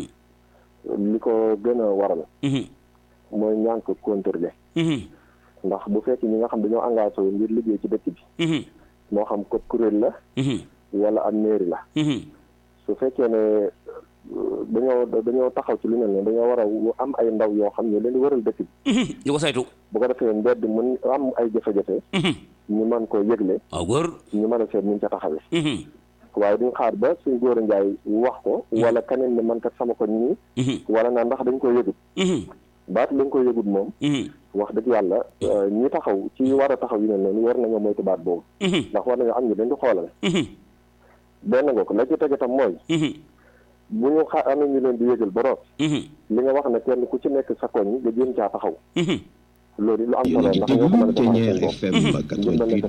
li ko gën a waral mhm mooy ñànk contrôler mhm ndax bu fekkee ñi nga xam dañoo engagé wu ngir liggéey ci dëkk bi mhm moo xam ko kuréel la mhm wala am mairie la mhm su fekkee ne euh, dañoo dañoo taxaw ci lu mel ne dañoo war a am ay ndaw yoo xam ne leen di waral dëkk bi mhm ñu ko saytu bu ko defee mbedd mën am ay jafe-jafe mhm ñu mën koo yëgle waaw góor ñu mën a seet ñu ca taxawee mhm waaye duñ xaar ba suñ góor a njaay wax ko wala keneen ne man kat sama ko nii mhm wala naa ndax dañ ko yëgut mhm baat lañ ko yëgut moom mhm wax dëgg yàlla euh, ñi taxaw ci war a taxaw yu mel noonu war nañoo moytu baat boobu mhm ndax war nañoo am ñu dañ di xoolal mhm benn nga ko la ci tege tam mooy mhm bu ñu xa amee ñu leen di yëgal ba root mhm li nga wax ne kenn ku ci nekk sa koñ nga jéem caa taxaw mhm loolu lu am yéen a solo ngi ndax ñoo ko mën a déglu defal Ceñeer seen bopp FM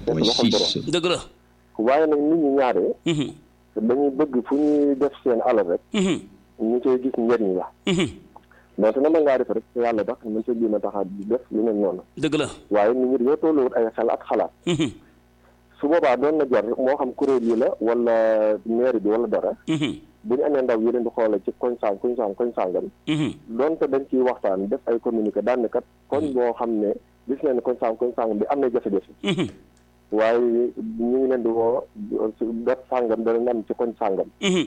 88.6 dëgg la waaye nag nit ñi ñaaree mhm dañuy bëgg fu ñuy def seen alal rek mhm ñu koy gis njëriñ la mhm donte na mën ngaa def rek te yàlla tax mën sa jéem a tax a def lu mel noonu dëgg la waaye nit ñi dañoo tolluwut ay xel ak xalaat mhm su boobaa doon na jar moo xam kuréel yi la wala mairie bi wala dara mhm bu ñu amee ndaw yi leen di xoole ci koñ sang koñ sang koñ sàngam mhm donte dañ ciy waxtaan def ay communiqué daan ne kat koñ boo xam ne gis nañ ne koñ sang koñ sàngam bi am na jafe-jafe mhm waaye ñu ngi leen di woo su def sàngam dana am ci koñ sàngam mhm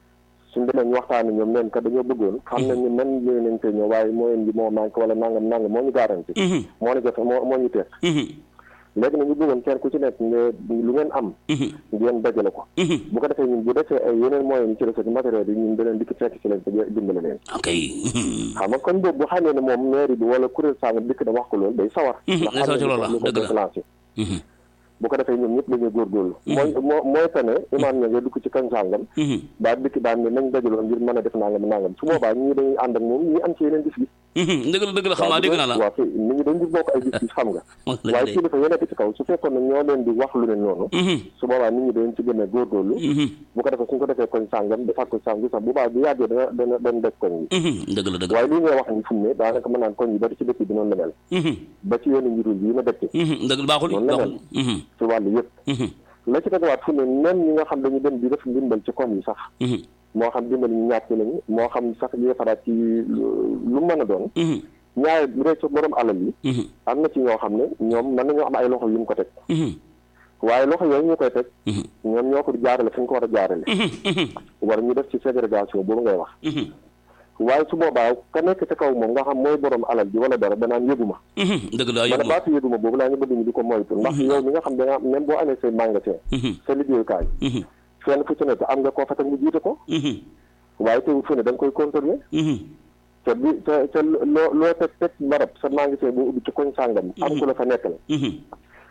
suñ demee ñu waxtaan ñoom neen kat dañoo bëggoon xam nañ ne man ñëw nañ koy ñëw waaye mooy bi moo manqué wala nangam nangam moo ñu garanti mhm moo ñu jafe moo moo ñu teex mhm léegi nag ñu bëggoon kenn ku ci nekk nga lu ngeen am mhm ngeen dajale ko mhm bu ko defee ñun bu defee ay yeneen moyens yi ci recette matériel yi ñun daneen dikk fekk ci leen te dimbale leen ok xam nga kon boobu bu xamee ne moom mairie bi wala kuréel sàng dikk na wax ko loolu day sawar Mhm, day sawar ci loolu la, lu ko dëgg la. déclenché mhm bu ko defee ñoom ñëpp dañuy góorgóorlu mooy moo mooy tane imaam ña nga dugg ci kañ sàngam mhm daa dikk daan ne nañ dajaloo ngir mën a def nangam nangam su boobaa ñii dañuy ànd ak moom ñii am ci yeneen gis-gis mhm dëgg la dëgg la xam naa dégg naa la waaw kay nit ñi dañ di bokk ay gis-gis xam nga wax la waaye de kilifa yi nekk ci kaw su fekkoon ne ñoo leen di wax lu ne noonu mhm su boobaa nit ñi dañ ci gën a góorgóorlu mhm bu ko defee suñ ko defee koñ sàngam defaat ko sàngam sax bu baax bu yàggee dana dana dana def koñ yi mhm dëgg la dëgg la waaye lii ngay wax ni fu mu ne daanaka mën naan koñ yi bari ci dëkk bi noonu la mel mhm ba ci yoonu njurul yi ma dëkk mhm dëgg la baaxul Noonu la baaxul mhm ci wàllu yëpp mhm la ci tegawaat fu ne même ñi nga xam dañu dem di def ndimbal ci koñ yi sax mhm moo xam dimbal ñu ñàkk lañu moo xam sax yi defaraat ci lu lu mën a doon mhm ñaare bu dee ci borom alal yi mhm am na ci ñoo xam ne ñoom mën nañoo am ay loxo yu ñu ko teg mhm waaye loxo yooyu ñu koy teg mhm ñoom ñoo ko jaarale fi ñu ko war a jaarale mhm mhm war ñu def ci ségrégation boobu ngay wax mhm waaye su boobaa ka nekk ca kaw moom nga xam mooy borom alal ji wala dara danaan yëguma mhm dëgg la ma ne yëguma baatu yëguma boobu laa ñu bëgg ñu di ko moytu ndax yow mi nga xam da nga même boo amee say magasin mhm sa liggéeyukaay mhm fenn fu ci nekk am nga koo fa teg mu jiite ko mhm waaye teewul fu ne da nga koy contrôler mhm te bi te te loo loo teg teg barab sa magasin boo ubbi ci koñ sàngam am ku la fa nekkal mhm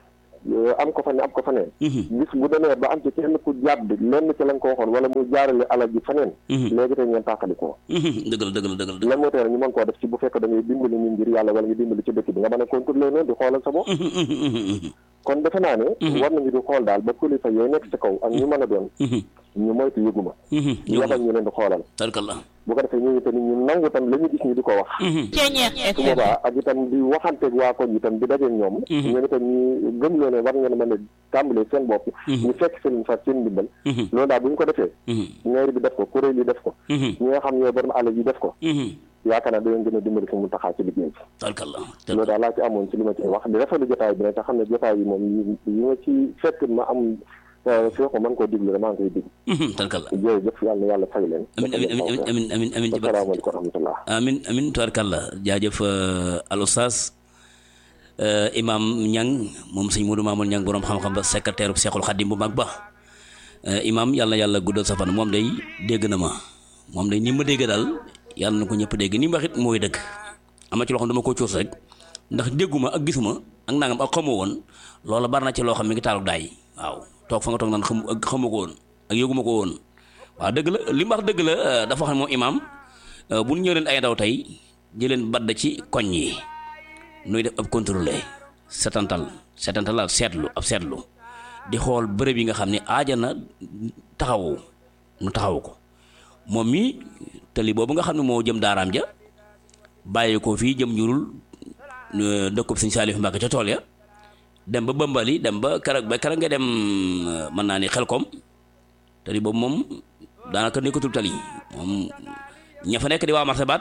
am ko fa ne am ko fa neen bis bu demee ba am ci kenn ku jàdd lenn ci lañ ko waxoon wala mu jaarale alal ji faneen léegi tey ngeen tàqali ko dëgg la dëgg la dëgg la lan moo tax ñu mën koo def ci bu fekk da ngay dimbali nit ngir yàlla wala nga dimbali ci dëkk bi nga mën a contrôler noonu di xoolal sa bopp kon defe naa ne war nañu di xool daal ba kilifa yooyu nekk ci kaw ak ñu mën a doon ñu moytu yëguma ñu yabal ñu leen di xoolal tarkalla bu ko defee ñooñu tamit ñu nangu tam la ñu gis ñu di ko wax su boobaa ak itam di waxanteeg waa koñ itam di dajeeg ñoom ñoom itam ñu gëm loo ne war ngeen mën a tàmbalee seen bopp ñu fekk seen fa seen ndimbal loolu daal bu ñu ko defee mairie bi def ko kuréel yi def ko ñi nga xam ñooy borom àll yi def ko yaakaar naa dañoo gën a dimbali fi mu taxaa ci liggéey bi tarkalla loolu daal laa ci amoon ci li ma ci wax di rafetlu jotaay bi nag te xam ne jotaay yi moom yi ma ci fekk ma am fii ko mën koo diglu rek maa ngi koy diglu tarkalla jërëjëf yàlla na yàlla fay leen amin amin amin amin amin amin ci barke asalaamaaleykum wa rahmatullah amin amin tubarkalla jaajëf al oustaz imam ñang moom sëñ Modou Mamoul ñang borom xam-xam ba secrétaire bu Seexul Xadim bu mag ba imam yàlla yàlla guddal sa fan moom day dégg na ma moom day ni ma dégg daal yàlla na ko ñëpp dégg ni ma waxit mooy dëgg ama ci loo xam dama ko coos rek ndax dégguma ak gisuma ak nangam ak xamoo woon loola bari na ci loo xam mi ngi taaluk daay waaw toog fa nga toog naan xam ak xamu ko woon ak yëguma ko woon waaw dëgg la li mu wax dëgg la dafa wax ne moom imaam bu ñu ñëw leen ay ndaw tey jëleen badd ci koñ yi nuy def ab contrôlé setantal setantal ab seetlu ab seetlu di xool bërëb yi nga xam ne aaja na taxawu nu taxawu ko moom mi tali boobu nga xam ne moo jëm daaraam ja bàyyi ko fii jëm njurul dëkkub sëñ Saalif Mbàkke ca tool ya dem ba bëmbali dem ba keroog ba keroog nga dem mën naa ni xelkom tali boobu moom daanaka nekkatul tali moom ña fa nekk di waa marché baat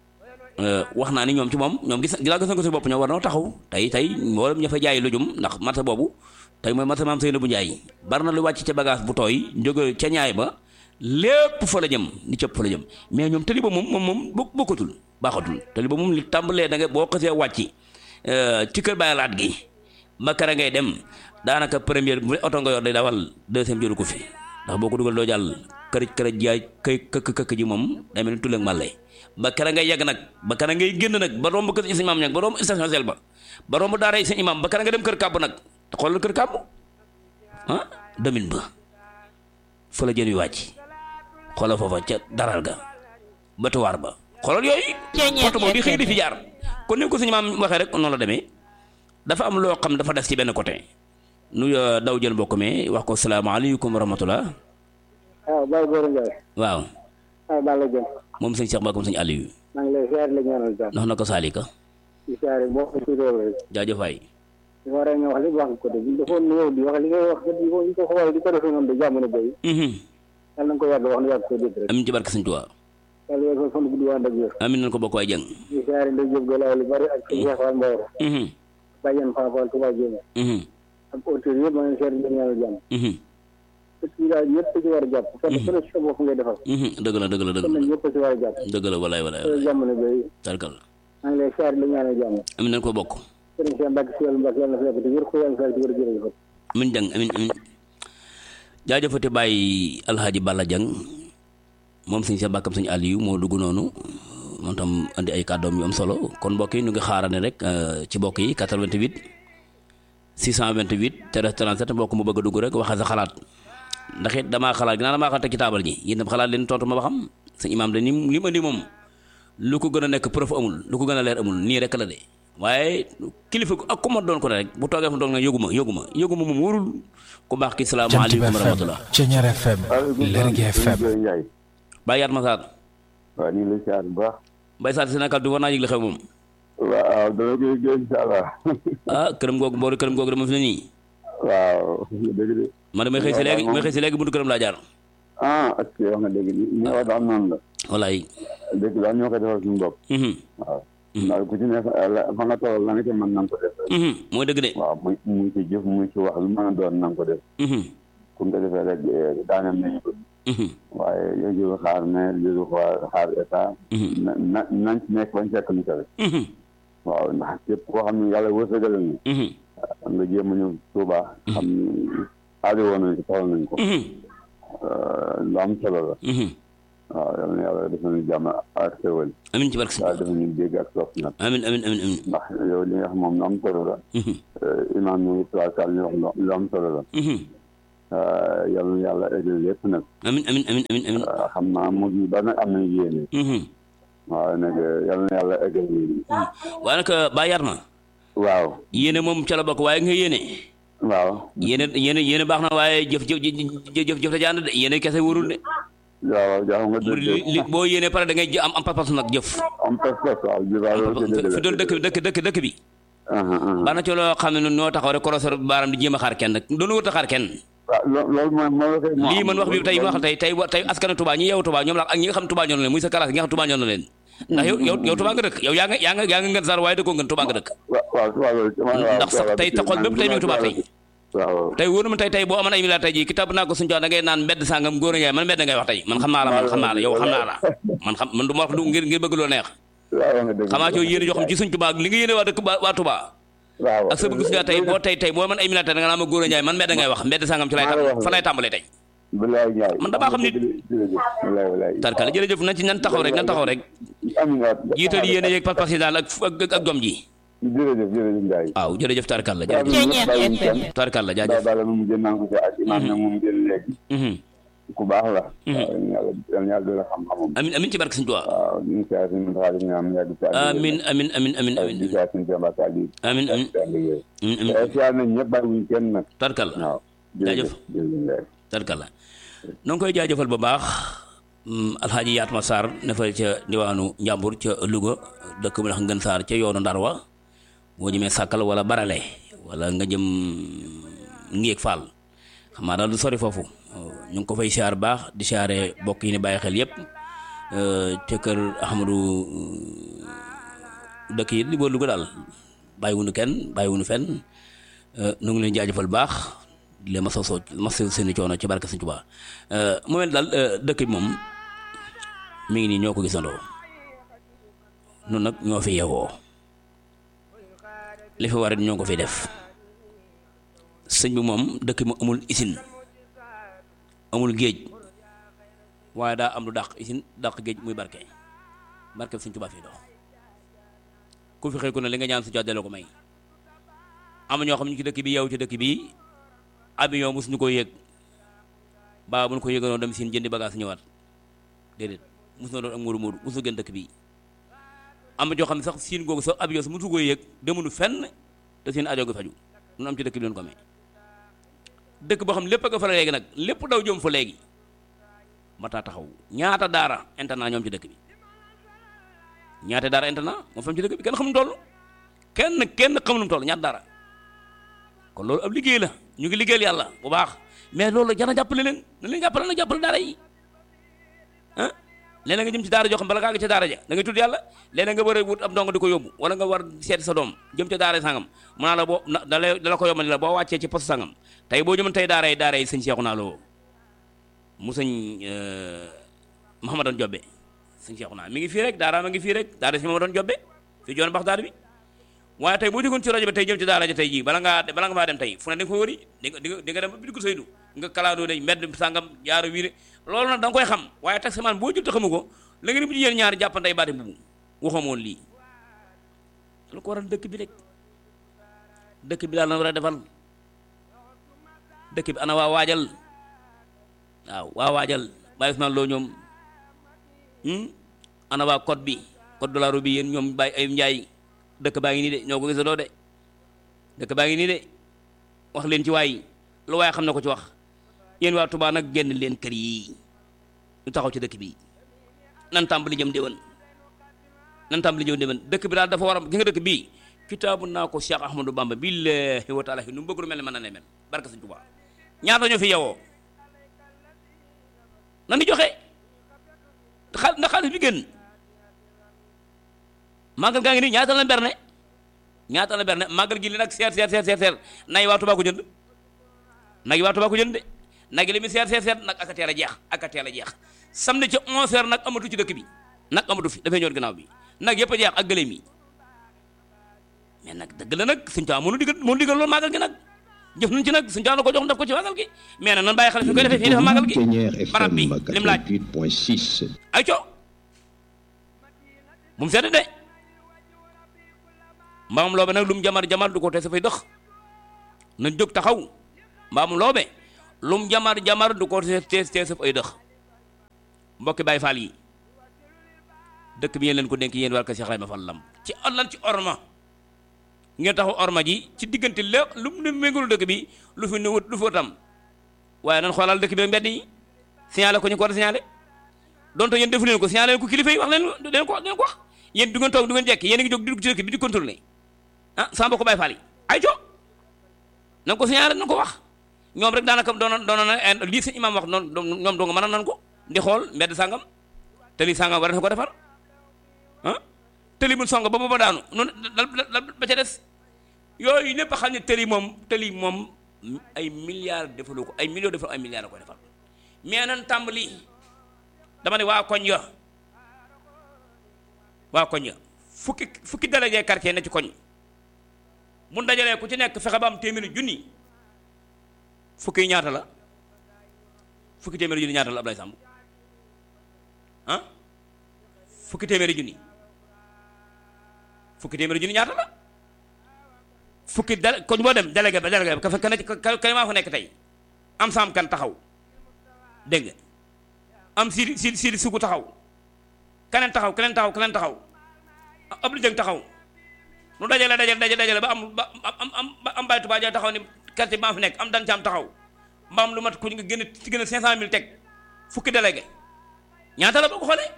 wax naa ni ñoom ci moom ñoom gis gis nga ko si bopp ñoo war noo taxaw tey tey mboolem ña fa jaay lujum ndax marché boobu tey mooy marché maam Seydou bu Njaay bari na lu wàcc ca bagage bu tooy jóge ca ñaay ba lépp fa la jëm ni cëpp fa la jëm mais ñoom tali ba moom moom moom bokkatul baaxatul tali ba moom li tàmbalee da nga boo xasee wàcc ci kër Baay Laat gi ba kara ngay dem daanaka première bu oto nga yor day dawal deuxième jëru ko fi ndax boo ko dugal doo jàll kërëj kërëj jaay këy këkk këkk ji moom day mel ni tulleeg màlle ba kara ngay yegg nag ba kara ngay génn nag ba romb kër sëñ imaam ñag ba romb station sel ba ba romb daara sëñ imaam ba kara nga dem kër kàbb nag te xoolal kër kàbb ah demin ba fa la jën wi wàcc xoolal foofa ca daral ga batuwaar ba xoolal yooyu oto boobu di xëy di fi jaar kon ni ko sëñ imaam waxee rek noonu la demee dafa am loo xam dafa des ci benn côté nu daw jël mbokk mi wax ko salaamaaleykum wa rahmatulah. waaw Baye Gora Ndiaye. waaw. waaw Balla Dieng. moom sëñ Cheikh Mbacke sëñ Aliou. maa ngi lay ziar la ñaanal jàmm. ndax na ko Salika. di ziar boo ko si réew rek. jaajëf waay. li ma war a wax li wax ko de bu defoon ñëw di wax li ngay wax di ko di ko xool di ko defee noonu de jàmm na béy. yàlla na nga ko yàgg wax na yàgg ko dégg rek. amiin ci barke sëñ Tuubaa. yàlla yàgg ko fan guddi waa ndag wér. amiin nañ ko bokk waay jëng. di ziar Ndeye Diop Galaye lu bari ak sëñ Cheikh Fall Mbaor. Badiane Fall Fall Touba Diémé. ak auteurs yëpp maa ngi ziar di ñaanal jàmm. dëkk yi daal ñëpp ci war a jàpp. kenn ku ne si sa bopp ngay defal. dëgg la dëgg la dëgg kon la nag ñëpp ci war a jàpp. dëgg la walaay walaay te walaay jàmm na béy. tarkal maa ngi lay ziar di la ñaanal jàmm. amiin nañ ko bokk. sëriñ Cheikh Mbacke Siyal Mbacke yàlla na fi yàgg te wér ko yàlla na fi yàgg te wér jërëjëf. amiin jàng amiin amiin jaajëfate bàyyi alxaaji Balla Jang moom sëñ Cheikh Mbacke sëñ Aliou moo dugg noonu moom tam andi ay kàddoom yu am solo kon mbokk yi ñu ngi xaarane rek ci mbokk yi 88 628 13 37 mbokk mu bëgg a dugg rek waxal sa xalaat ndax it damaa xalaat ginnaaw damaa xalaat teg ci taabal ji yéen tam xalaat leen tontu ma ba xam sëñ imaam de ni li mu andi moom lu ko gën a nekk preuve amul lu ko gën a leer amul nii rek la de waaye kilifa gu ak ku ma doon ko rek bu toogee fa doog na yëguma yëguma yëguma moom wóorul ku baax ki Jant bi salaamaaleykum wa FM rahmatullah Ceñeer FM Lergui FM Ndiaye bàyyi yaat ma saar waaw ñu ngi lay siyaar bu baax Mbaye Sarr Sénégal du war naa yëg li xew moom waaw dama koy gën incha allah ah këram googu boori këram googu dama fi ne nii waaw dëgg de man damay xëy si léegi may xëy si léegi buntu këram laa jaar ah ak wax nga dëgg ni ni wax daal noonu la wallaay dëgg daal ñoo koy defal suñu bopp mhm waaw ndax ku ci nekk la- fa nga toll la nga ci mën na nga ko def rek mhm mooy dëgg de waaw muy muy ci jëf muy ci wax lu mën a doon na nga ko def mhm ku nga defee rek daaneel nañu ko mhm waaye yooyu xaar maire yooyu xaar xaar état mhm na na nañ ci nekk bañ fekk ñu ko rek mhm waaw ndax képp koo xam ne yàlla wërsëgal na mhm xam nga jéem a ñëw Tuuba xam ni aajo woon nañ ko soxla nañ ko mhm lu am solo la mhm waaw yal na yàlla defal ñu jàmm ak xéwal amin ci barke sëñ waaw defal ñu dégg ak topp nag amin amin amin amin ndax yow li nga xam moom lu am solo la imaam ñu ngi tracal ñu wax lu am solo la yal na yàlla eggal lépp nag amin amin amin amin amin xam naa mu ngi ba nag am nañu yéene waaw nag yal na yàlla eggal yéene waaye nag ba yar na waaw yéene moom ca la bokk waaye nga yéene waaw yéene yéene yéene baax na waaye jëf jëf jëf jëf la jànd de yéene kese wóorul de waaw jaaxal nga dëgg li boo yéene pare da ngay am am pas-pas nag jëf am pas-pas waaw fi doon dëkk dëkk dëkk dëkk bi baax na ci loo xam ne noo taxaw rek korosor baaram di jéem a xaar kenn nag doonu wut a xaar kenn waaw loolu mooy moo la koy lii man wax bi tey wax tey tey tey askanu Touba ñi yow Touba ñoom la ak ñi nga xam Touba ñoo na leen muy sa classe ñi nga xam Touba ñoo na leen ndax yow yow yow Touba nga dëkk yow yaa nga yaa nga yaa nga ngën sar waaye dëkkoo ngën Touba nga dëkk ndax sax tey taxol bépp tey mi ngi Touba tey waaw tey wóor na ma tey tey boo amoon ay milliards tey jii kitab naa ko suñu jox da ngay naan mbedd sàngam góor a ngay man mbedd ngay wax tey man xam naa la man xam naa la yow xam naa la man xam man du ma wax du ngir ngir bëgg loo neex xamaa ci yéene joo xam ci suñ Touba li nga yéene waa dëkk waa Touba waaw ak sa bëgg suñu tey boo tey tey boo man ay milliards da nga naa ma góor a njaay man mbedd ngay wax mbedd sàngam ci lay fa lay tàmbalee tey bilaay Njaay man damaa xam nit tarkale jërëjëf nañ ci nan taxaw rek nan taxaw rek jiital yéene yeeg pas-pas yi daal ak ak jom ji jërëjëf jërëjëf Ndiaye. waaw jërëjëf tarkal la jërëjëf tarkal la jaajëf bala moom jën naa ko ci ak imaam nag moom jël léegi ku baax la yàlla yàlla doon xam-xamam amin amin ci barke Sëñ Tuubaa waaw ñu ngi saa suñu xaalis ñu am yàgg ci amin amin amin amin amin di saa suñu jàmbaat ak lii amin amin amin siyaar nañ ñëpp bàyyiwuñ kenn nag tarkal la waaw jaajëf tarkal la noo ngi koy jaajëfal bu baax alxaaji Yaatma Sarr ne fa ca diwaanu Njàmbur ca Louga dëkk bu ndax ngën Sarr ca yoonu Ndar wa boo jëmee sàkkal wala barale wala nga jëm ngéeg faal xam naa daal du sori foofu ñu ngi ko fay siyaar baax di siyaare bokk yi ni bàyyi xel yépp te kër Ahmadou dëkk yi li boo Louga daal bàyyiwunu kenn bàyyiwunu fenn nu ngi leen jaajëfal baax di leen masa soo masa seeni coono ci barke Sëñ Tuubaa mu mel daal dëkk bi moom mi ngi nii ñoo ko gisandoo nun nag ñoo fi yeewoo li fi war ñoo ko fi def sëñ bi moom dëkk bi amul isin amul géej waaye daa am lu dàq isin dàq géej muy barke barke bi Sëñ Tuubaa fii dox ku fi xëy ku ne li nga ñaan Sëñ Tuubaa delloo ko may am ñoo xam ñu ci dëkk bi yow ci dëkk bi avion mosuñu ko yëg baa bu ñu ko yëganoon dem siin jëndi bagage ñëwaat déedéet mosu na doon ak muuru muuru mosu gën dëkk bi am joo xam ne sax siin googu sax avion sax mosu ko yëg demunu fenn te seen ajo gi faju nu am ci dëkk bi leen ko amee dëkk boo xam lépp a nga fa la léegi nag lépp daw jëm fa léegi mataa taxaw ñaata daara internat ñoom ci dëkk bi ñaata daara internat moo fam ci dëkk bi kenn xamul toll kenn kenn xamul toll ñaata daara kon loolu ab liggéey la ñu ngi liggéeyal yàlla bu baax mais loolu jana jàppale leen na leen jàppale na jàppale daara yi ah léeg nga jëm ci daara joo xam bala ngaa ngi ci daara ja da ngay tudd yàlla léeg nga war a wut ab ndongo di ko yóbbu wala nga war seeti sa doom jëm ca daara sangam mu naa la boo da la da la ko yombal la boo wàccee ci poste sangam tey boo jëmoon tey daara yi daara yi sëñ Seexu naa loo mu sëñ Mahamadan Jobbe sëñ Seexu naa mi ngi fii rek daara ma ngi fii rek daara si Mahamadan Jobbe fii joon bax daara bi waaye tey boo jógoon ci rajo bi tey jëm ci daara ja tey jii bala ngaa bala nga faa dem tey fu ne da nga ko wëri di nga di nga dem ba bi ko saydu nga kalaandoo day mbedd sàngam jaaru wiire loolu nag da nga koy xam waaye taximaan boo jël te xamu ko la nga ni bu jigéen ñaari jàppantey baati mbubu waxoon woon lii lu ko waral dëkk bi rek dëkk bi daal na war a defal dëkk bi ana waa waajal waaw waa waajal bàyyi Usmaan loo ñoom ana waa code bi code de la route bi yéen ñoom bàyyi ay njaay dëkk baa ngi nii de ñoo ko gisandoo de dëkk baa ngi nii de wax leen ci waay lu waaye xam na ko ci wax yéen waa Touba nag génn leen kër yi ñu taxaw ci dëkk bi nan tàmbali jëm déwén nan tàmbali jëm déwén dëkk bi daal dafa war a gi nga dëkk bii kitaabu naa ko Cheikh Ahmadou Bamba billahi wa taala nu mu bëgg lu mel ne mën na ne mel barke Sëñ Touba ñaata ñoo fi yewoo nan di joxe xaal ndax xaalis bi gën màggal gaa ngi nii ñaata la berne ñaata la berne màggal gi li nag seer seer seer seer seer nay waa Tuubaa ko jënd nag yi waa Tuubaa ko jënd de nag yi li muy seer seer seer nag aka teel a jeex aka teel a jeex samedi ci onze heures nag amatu ci dëkk bi nag amatu fi dafay ñëw ginnaaw bi nag yëpp a jeex ak gëléem yi mais nag dëgg la nag suñu taw mënu digal mënu digal loolu màggal gi nag jëf nañ ci nag suñu jox ko jox def ko ci màggal gi mais nag nan bàyyi xel fi koy defee fii dafa màggal gi barab bi lim laaj ay co bu mu sedd de mbaamam loobe nag lu mu jamar jamar du ko te sa fay dëx nañ jóg taxaw mbaamam loobe lu mu jamar jamar du ko te te sa fay dëx mbokki Baay Faal yi dëkk bi yéen leen ko dénk yéen war ko Cheikh Ibrahima Fall lam ci lan ci orma ngeen taxaw orma ji ci diggante lépp lu mu méngul dëkk bi lu fi nu lu fa tam waaye nan xoolal dëkk bi mbedd yi signalé ko ñu ko war a signalé donte yéen defu leen ko signalé leen ko kilifa yi wax leen leen ko leen ko wax yéen du ngeen toog du ngeen jekk yéen a ngi jóg di dugg ci dëkk bi di contrôler ah sama mbokk Baay Faal yi ay co na ko signalé na ko wax ñoom rek daanaka doon doon na lii seen imam wax noonu ñoom doo nga mën a nan ko di xool mbedd sàngam te lii sàngam war na ko defar ah tëli bu song ba booba daanu noonu ba ca des yooyu lépp xam ne tëli moom tëli moom ay milliards defalu ko ay millions defal ay milliards a koy defal mais nan tàmbali dama ne waa koñ ya waa koñ ya fukki fukki délégué quartier ne ci koñ bu dajalee ku ci nekk fexe ba am téeméeri junni fukki ñaata la fukki téeméeri junni ñaata la Ablaye Samb ah fukki téeméeri junni fukki téeméeri junni ñaata la fukki dal koñ boo dem délégué ba délégué ba ka fa ka ka maa fa nekk tey am saam kan taxaw dégg nga am siidi siidi siidi sugu taxaw keneen taxaw keneen taxaw keneen taxaw ab lu jëng taxaw nu dajale dajale dajale dajale ba am ba am am ba am baytu baa taxaw ni quartier bi maa fa nekk am dan caam taxaw mbaam lu mat ku nga gën a ci gën a cinq cent mille teg fukki délégué ñaata la boo ko xoolee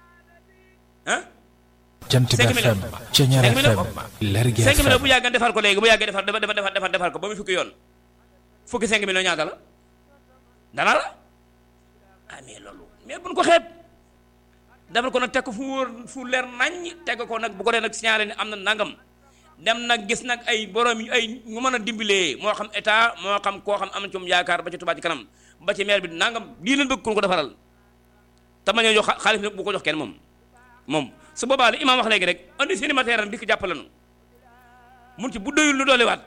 ah Jant bi FM Ceñeer FM Lergui cinq millions FM bu yàggee defar ko léegi bu yàggee defar defar defar defar defar ko ba mu fukki yoon fukki cinq millions ñaata la dana la ah mais loolu mais buñ ko xeeb defar ko nag teg ko fu wóor fu leer naññ teg ko nag bu ko dee nag signalé ne am na nangam dem nag gis nag ay borom yu ay ñu mën a dimbalee moo xam état moo xam koo xam am na ci moom yaakaar ba ci Touba ci kanam ba ci maire bi nangam lii leen bëgg ku ko defaral te ma ñoo jox xaalis nag bu ko jox kenn moom moom su boobaa li imaam wax léegi rek andi seeni matériel di ko jàppale nu mun ci bu doyul lu doolewaat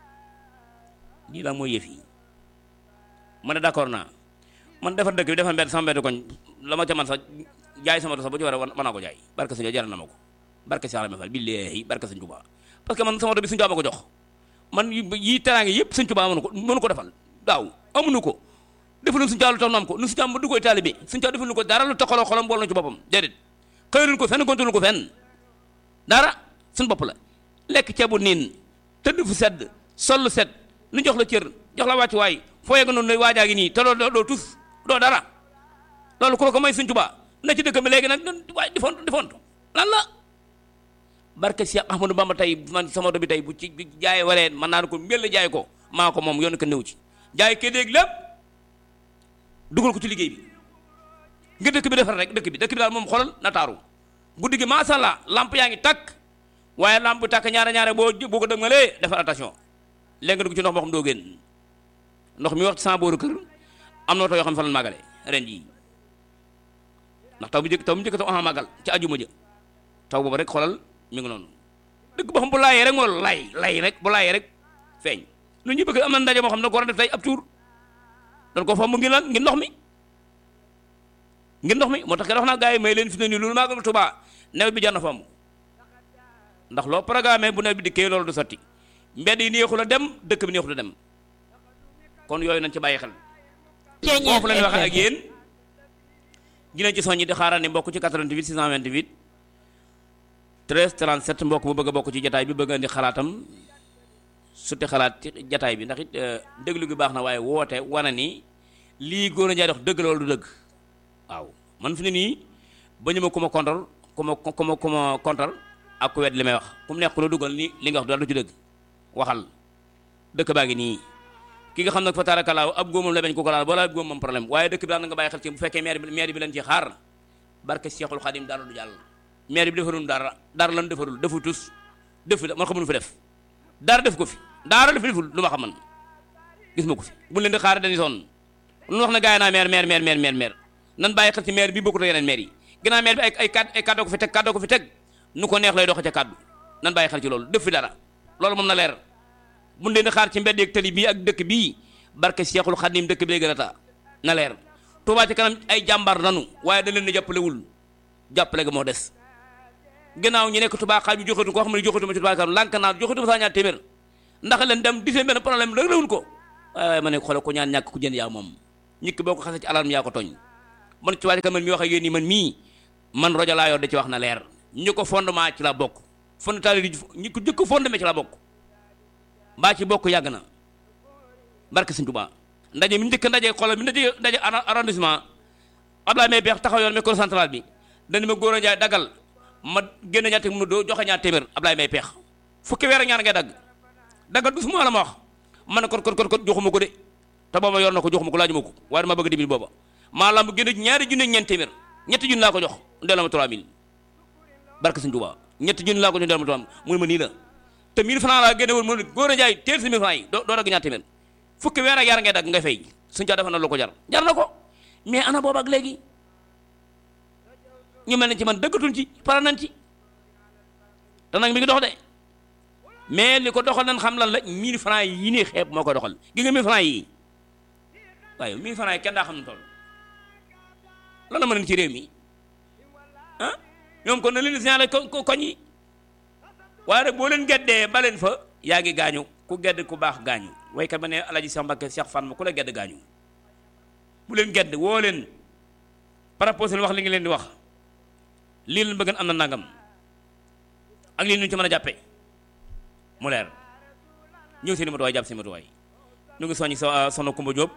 lii daal mooy yëf yi ma ne d'accord naa man defar dëkk bi defar mbedd sama mbedd koñ la ma ca man sax jaay sama sax bu ci war a mën naa ko jaay barke sëñ jaral na ma ko barke Cheikh Ibrahima Fall billaahi barke sëñ Tuubaa parce que man sama oto bi sëñ Tuubaa ma ko jox man yi teraange yëpp sëñ Tuubaa mënu ko mënu ko defal daaw amuñu ko defaluñ sëñ Tuubaa lu tax nu am ko nu sëñ Tuubaa ba du koy taalibe sëñ Tuubaa defaluñ ko dara lu taxaloo xolam bool na ci boppam déedéet xëyluñ ko fenn gontuñu ko fenn dara suñu bopp la lekk ceebu niin tëdd fu sedd sol lu set nu jox la cër jox la wàccu waay foo yegg noonu lay waajaa gi nii te doo doo tus doo dara loolu ku la ko may Sëñ Tuubaa na ci dëkk bi léegi nag waay di font di font lan la barke Cheikh Ahmadou Bamba tey man sama oto bi tey bu ci jaay waree man naa ko mbel jaay ko maa ko moom yoon ko néew ci jaay kee déeg lépp dugal ko ci liggéey bi nga dëkk bi defar rek dëkk bi dëkk bi daal moom xoolal na taaru guddi gi macha allah lamp yaa ngi takk waaye lamp bi takk ñaare ñaare boo boo ko dëgmalee defar attention léegi nga dugg ci ndox moo xam doo génn ndox mi wax ci sama booru kër am na oto yoo xam ne fa la màggale ren jii ndax taw bi njëkk taw bi njëkk taw ama màggal ci ajuma ja taw boobu rek xoolal mi ngi noonu dëkk boo xam bu laayee rek moo lay lay rek bu laayee rek feeñ lu ñu bëgg am na ndaje moo xam ne ko war a def tey ab tuur doon ko fomb ngir lan ngir ndox mi ngir ndox mi moo tax ke wax naa gars yi may leen fi ne nii loolu màggal Tuubaa nawet bi jar na fomb ndax loo programme bu nawet bi dikkee loolu du sotti mbedd yi neexul a dem dëkk bi neexul a dem kon yooyu nañ ci bàyyi xel foofu la ñu waxee ak yéen dinañ ci soññi di xaaral ni mbokk ci 88 628 13 37 mbokk bu bëgg a bokk ci jataay bi bëgg a indi xalaatam suti xalaat ci jataay bi ndax it déglu gi baax na waaye woote wane ni lii góor a njaay dox dëgg loolu du dëgg waaw man fi ne nii ba ñu ma ku ma kontar ku ma ku ma ku ma kontar ak ku wet li may wax ku mu neex ku la dugal ni li nga wax daal du ci dëgg waxal dëkk baa ngi nii ki nga xam nag fa tarakalaaw ab góomam la bañ ko ko laal boola ab góomam problème waaye dëkk bi daal na nga bàyyi xel ci bu fekkee maire bi maire bi leen ci xaar barke Cheikhul Khadim dara du jàll maire bi defarul dara dara lan defarul defu tus defu man xamul fi def dara def ko fi dara def deful lu ma xam man gis ma ko fi bu leen di xaar dañuy sonn lu wax na gaay naa maire maire maire maire maire maire nan bàyyi xel ci maire bi bokkut ak yeneen maire yi ginnaaw maire bi ay ay kàddu ay kàddoo ko fi teg kàddoo ko fi teg nu ko neex lay doxe ca kàddu nan bàyyi xel ci loolu def fi dara loolu moom na leer bu leen di xaar ci mbedd ak tali bii ak dëkk bii barke Seexul Xadim dëkk bi lay gën a taa na leer Touba ci kanam ay jàmbaar nanu waaye da leen di jàppalewul jàppale ga moo des gannaaw ñu nekk Touba xaaj bi joxatu koo xam ne joxatu ma ci Touba kanam lànk naa joxatu ma saa ñaar téeméer ndax leen dem di seen benn problème rek réwul ko waaye waaye ma ne xoolal ko ñaan ñàkk ku jënd yaa moom ñikk boo ko xasee ci alarme yaa ko tooñ man Touba ci kanam man mi wax ak yéen nii man mii man rajo laa yor da ci wax na leer ñu ko fondement ci la bokk fondement yi ñi ko jëkk fondement ci la bokk mbaa ci bokk yàgg na barke Sëñ Touba ndaje mi njëkk ndaje xoolal mi ndaje ndaje arrondissement Abdoulaye Mbaye Beex taxaw yoon micro central bi dañu ma góor a jaay daggal ma génn ñaar téeméer mu doo joxe ñaar téeméer Abdoulaye Mbaye Peex fukki weer ak ñaar ngay dagg daggal du su ma la ma wax man ne kon kon kon kon joxuma ko de te booba yor na ko joxuma ko laajuma ko waaye dama bëgg dibil booba maa lamb génn ñaari junne ñeent téeméer ñetti junne laa ko jox ndeel ma 3000 barke Sëñ Touba ñetti junne laa ko jox ndeel ma 3000 mu ne ma nii la te 1000 francs laa génne woon mu ne góor a jaay teel si 1000 francs yi doo doo dagg ñaar téeméer fukki weer ak yaar ngay dagg ngay fay suñ caa defa na lu ko jar jar na ko mais ana booba ak léegi ñu mel ne ci man dëggatuñ ci pare nañ ci te nag mi ngi dox de mais li ko doxal nañ xam lan la 1000 francs yi nii xeeb moo ko doxal gi nga 1000 francs yi waaye 1000 francs yi kenn daa xam ne toll lan la mën ci réew mi ah ñoom kon na leen signalé ko koñ yi waaye rek boo leen geddee ba leen fa yaa ngi gaañu ku gedd ku baax gaañu waykat ba ne alaji Cheikh Mbacke Cheikh Fan ma ku la gedd gaañu bu leen gedd woo leen par rapport seen wax li ngi leen di wax lii leen bëgg am na nangam ak lii ñu ci mën a jàppee mu leer ñëw seen i matuwaay jàpp seen matuwaay ñu ngi soññi sa soxna Kumba Diop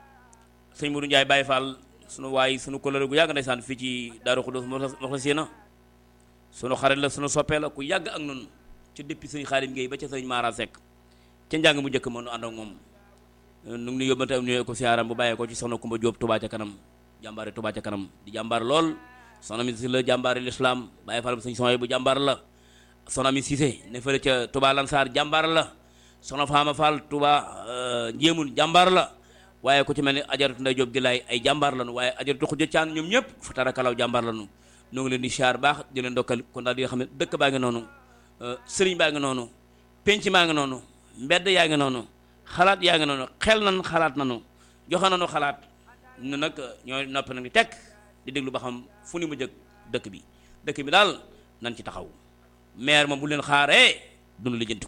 sëñ Modou Ndiaye Baye Fall sunu waay sunu kóllëre gu yàgg ndeysaan fii ci Daaru Xudus Moxlasina sunu xarit la sunu soppee la ku yàgg ak noonu ci depuis sëñ Xaadim Gueye ba ca sëñ Mara Seck ca njàng mu njëkk moom nu ànd ak moom nu ngi nuy yóbbante am nuyoo ko siyaaram bu bàyyee ko ci soxna Kumba Diop Touba ca kanam jàmbaare Touba ca kanam di jàmbaar lool soxna mi si la jàmbaare l'islam Baye Fall sëñ Soxna bu jàmbaar la soxna mi Cissé ne fële ca Touba Lansar jàmbaar la soxna Fama Fall Touba Njéemul jàmbaar la waaye ku ci mel ni ajaratu Ndey Jóob gi laay ay jàmbaar lañu waaye ajaratu Xuja Caan ñoom ñëpp fa tarakalaw jàmbaar lañu ñoo ngi leen di siyaar baax di leen dokkal kon daal di nga xam ne dëkk baa ngi noonu sëriñ baa ngi noonu penc maa ngi noonu mbedd yaa ngi noonu xalaat yaa ngi noonu xel nan xalaat nanu joxe nanu xalaat ñu nag ñooy noppi nag di tekk di déglu ba xam fu ni mu jëkk dëkk bi dëkk bi daal nan ci taxaw maire moom bu leen xaaree dunu lijjanti ko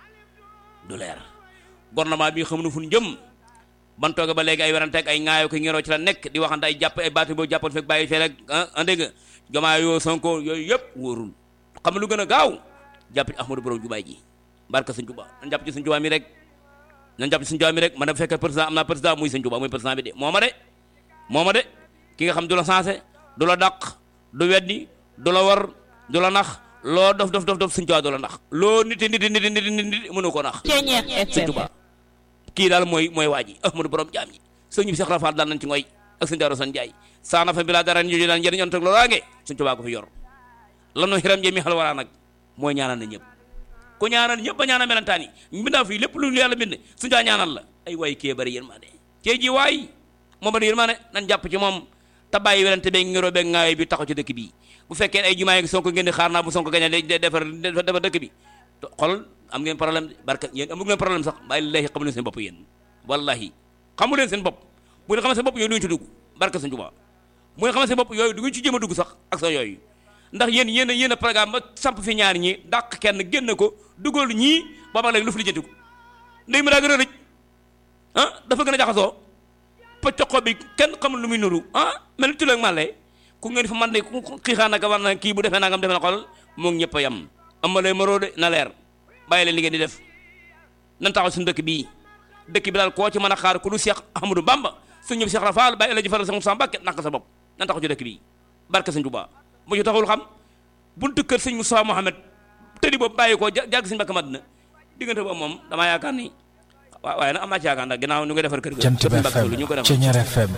du leer gouvernement bi xamuñu fu ñu jëm ban tooge ba léegi ay werante ak ay ŋaayoo ko ngiroo ci la nekk di waxante ay jàpp ay baatu boo jàppoon fekk bàyyi fee rek ah dégg nga jomaa yoo sonko yooyu yëpp wóorul xam lu gën a gaaw jàpp ci ahmadou borom jubaay ji barka sëñ Tuba nañ jàpp ci sëñ Tuba mi rek nañ jàpp ci sëñ Tuba mi rek man bu fekkee président am naa président muy sëñ Tuba muy président bi de moo ma de moo ma de ki nga xam du la sensé du la dàq du weddi du la war du la nax loo dof dof dof dof sëñ Tuba du la nax loo niti niti niti niti niti mënu ko nax sëñ Tuba kii daal mooy mooy waa ji ahmadou borom jaam ñi sëñ bi Cheikh Rafal daal nañ ci ngoy ak sëñ Daaru San Jaay saana fa bi laa dara ñu daan njëriñ ontag loolaange sëñ Tuba ko fi yor lanu xiram jee mi xal waraa nag mooy ñaanal na ñëpp ku ñaanal ñëpp ba ñaanal melantaan yi mbindaa fii lépp lu yàlla bind suñu taa ñaanal la ay waay kee bari yërmande kee ji waay moo bari yërmande nan jàpp ci moom te bàyyi werante beeg ngiroo beeg ngaayo bi taxaw ci dëkk bi bu fekkee ay jumaa yi sonko ngeen di xaar naa bu sonko gañe de defar defar dëkk bi xol am ngeen problème barka yéen amu ngeen problème sax bàyyi lillahi xamu leen seen bopp yéen wallahi xamu leen seen bopp bu ngeen xamal seen bopp yooyu duñu ci dugg barka sëñ Tuubaa bu ngeen xamal seen bopp yooyu du ngeen ci jéem a dugg sax ak sa yooyu ndax yéen yéen a yéen a programme ba samp fi ñaar ñi dàq kenn génn ko dugal ñii booba léegi lu fi lijjanti ko ndey mi daa gën a rëj ah dafa gën a jaxasoo pëccoxo bi kenn xamul lu muy nuru ah mel ni tuleeg màlle ku ngeen fa man de ku xiixaan naka war na kii bu defee nangam defe na xol moo ngi ñëpp a yem ama lay maroo de na leer bàyyi leen li ngeen di def nan taxaw suñu dëkk bii dëkk bi daal koo ci mën a xaar ku lu Cheikh Ahmadou Bamba suñu ñëpp Cheikh Rafal bàyyi la ji faral sa Moussa Mbacke naka sa bopp nan taxaw ci dëkk bii barke sëñ Tuubaa mu ci taxul xam buntu kër sëñ Moussa Mohamed tëddi boobu bàyyi ko jàgg sëñ Mbacke Madina diggante boobu moom damaa yaakaar ni waaw waaye nag am naa ci yaakaar ndax ginnaaw ñu ngi defar kër ga Jant bi FM Ceñeer FM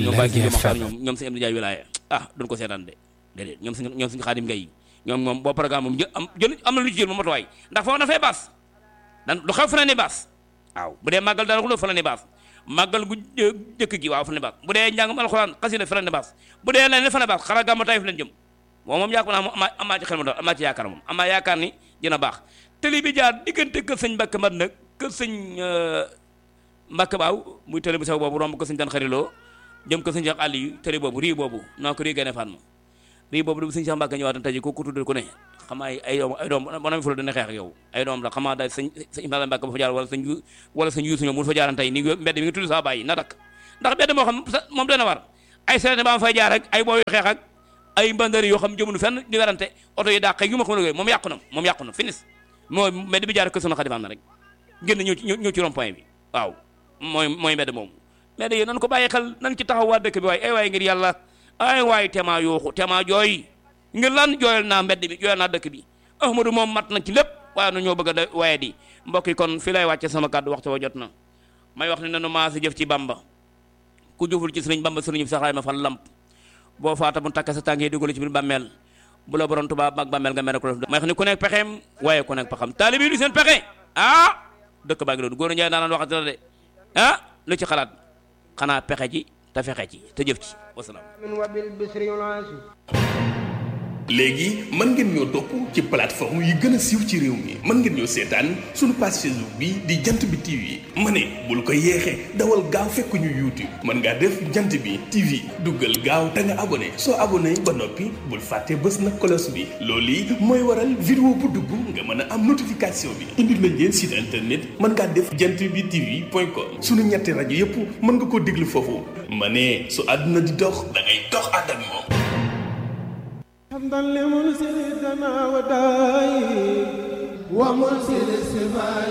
ñoom sëñ Abdou Ndiaye wilaaya ah duñ ko seetaan de déedéet ñoom suñ ñoom suñu xaadim ngay ñoom moom boo programme moom jël am jël am na lu ci jël moom matuwaay ndax foofu na fee baas dan lu xew fa ne ni baas waaw bu dee màggal dara xuloo fa la ne baas màggal gu jëkk gi waaw fa la ne baas bu dee njàngum alxuraan xasida fa la ne baas bu dee leneen fa la ne baas xara gàmmu tay fi leen jëm moom moom yaakaar naa moom amaa amaa ci xel ma doon amaa ci yaakaar moom amaa yaakaar ni dina baax tëli bi jaar diggante kër sëñ Mbàkke mat nag kër sëñ Mbacke Baaw muy télé bu sew boobu romb ko sëñ tan xariloo jëm ko sëñ Cheikh Aliou télé boobu rii boobu naa ko rii gane fan ma rii boobu du sëñ Cheikh Mbacke ñëwaat tey ko ku tuddal ku ne xamaa ay ay doom ay doom manam fu la dana xeex ak yow ay doom la xamaa da sëñ sëñ Ibrahima Mbacke ba fa jaar wala sëñ wala sëñ Yuusu ñoom mu fa jaaran tey ni mbedd mi nga tudd saa bàyyi na dakk ndax mbedd moo xam moom dana war ay sereté ba ma fay jaar ak ay booy xeex ak ay mbandari yoo xam jëmunu fenn di werante oto yi dàq yu ma xam ne moom yàqu na moom yàqu na finis mooy mbedd bi jaar ko sunu xadifaam na rek génn ñëw ci ñëw ci rond point bi waaw mooy mooy mbedd moomu mbedd yi nan ko bàyyi xel nan ci taxaw waa dëkk bi waaye ay waay ngir yàlla ay waay tema yooxu tema jooy ngir lan jooyal naa mbedd bi jooyal naa dëkk bi ahmadu moom mat na ci lépp waaye na ñoo bëgg a waaye di mbokk yi kon fi lay wàcce sama kàddu waxtu wa jot na may wax ne nanu maasi jëf ci bamba ku jëful ci sëriñ bamba sëriñ bi saxaay ma fan lamp boo faata mu takk sa tànk yi dugal ci biir bàmmeel bu la borom tubaab mag bàmmeel nga mere ko def may wax ni ku nekk pexeem waaye ku nekk pexam taalibi du seen pexe ah dëkk baa ngi doon góor a njaay daanaan waxati la de ah lu ci xalaat xanaa pexe ci te fexe ci te jëf ci wasalaam léegi mën ngeen ñoo topp ci plateforme yi gën a siiw ci réew mi mën ngeen ñoo seetaan suñu page Facebook bi di jant bi TV ma ne bul ko yeexee dawal gaaw fekk ñu YouTube mën ngaa def jant bi TV duggal gaaw te nga abonné soo abonné ba noppi bul fàtte bës na cloche bi loolu yi mooy waral vidéo bu dugg nga mën a am notification bi indil nañ leen site internet mën ngaa def jant bi TV point com suñu ñetti rajo yépp mën nga koo déglu foofu ma ne su àdduna di dox da ngay dox ànd ak moom حمدا لمنزلنا وداي ومنزل السماء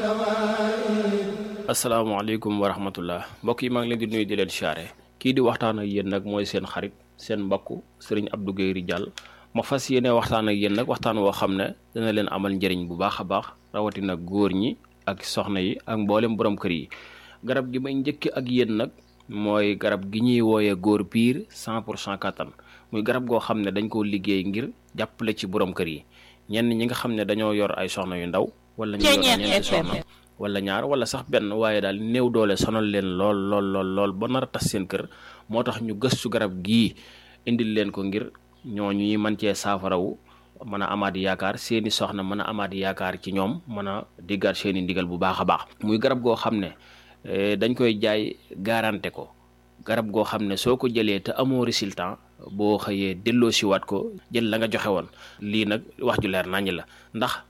والدواء asalaamaaleykum wa rahmatullah mbokk yi maa ngi leen di nuyu di leen siyaare kii di waxtaan ak yéen nag mooy seen xarit seen mbokk sëriñ Abdou Guèye Ridial ma fas yéene waxtaan ak yéen nag waxtaan woo xam ne dana leen amal njëriñ bu baax a baax rawatina góor ñi ak soxna yi ak mboolem borom kër yi garab gi may njëkk ak yéen nag mooy garab gi ñuy wooyee góor piir 100 pour cent kattan muy garab goo xam ne dañ koo liggéey ngir jàppale ci borom kër yi ñenn ñi nga xam ne dañoo yor ay soxna yu ndaw wala ñu yor ñeenti soxna wala ñaar wala sax benn waaye daal néew doole sonal leen lool lool lool lool ba nar a tas seen kër moo tax ñu gëstu garab gii indil leen ko ngir ñooñu ñuy mën cee saafarawu mën a amaat yaakaar seeni soxna mën a amaat yaakaar ci ñoom mën a diggaat seeni ndigal bu baax a baax muy garab goo xam ne dañ koy jaay garanté ko garab goo xam ne soo ko jëlee te amoo résultat boo xëyee delloo siwaat ko jël la nga joxe woon lii nag wax ju leer naññ la ndax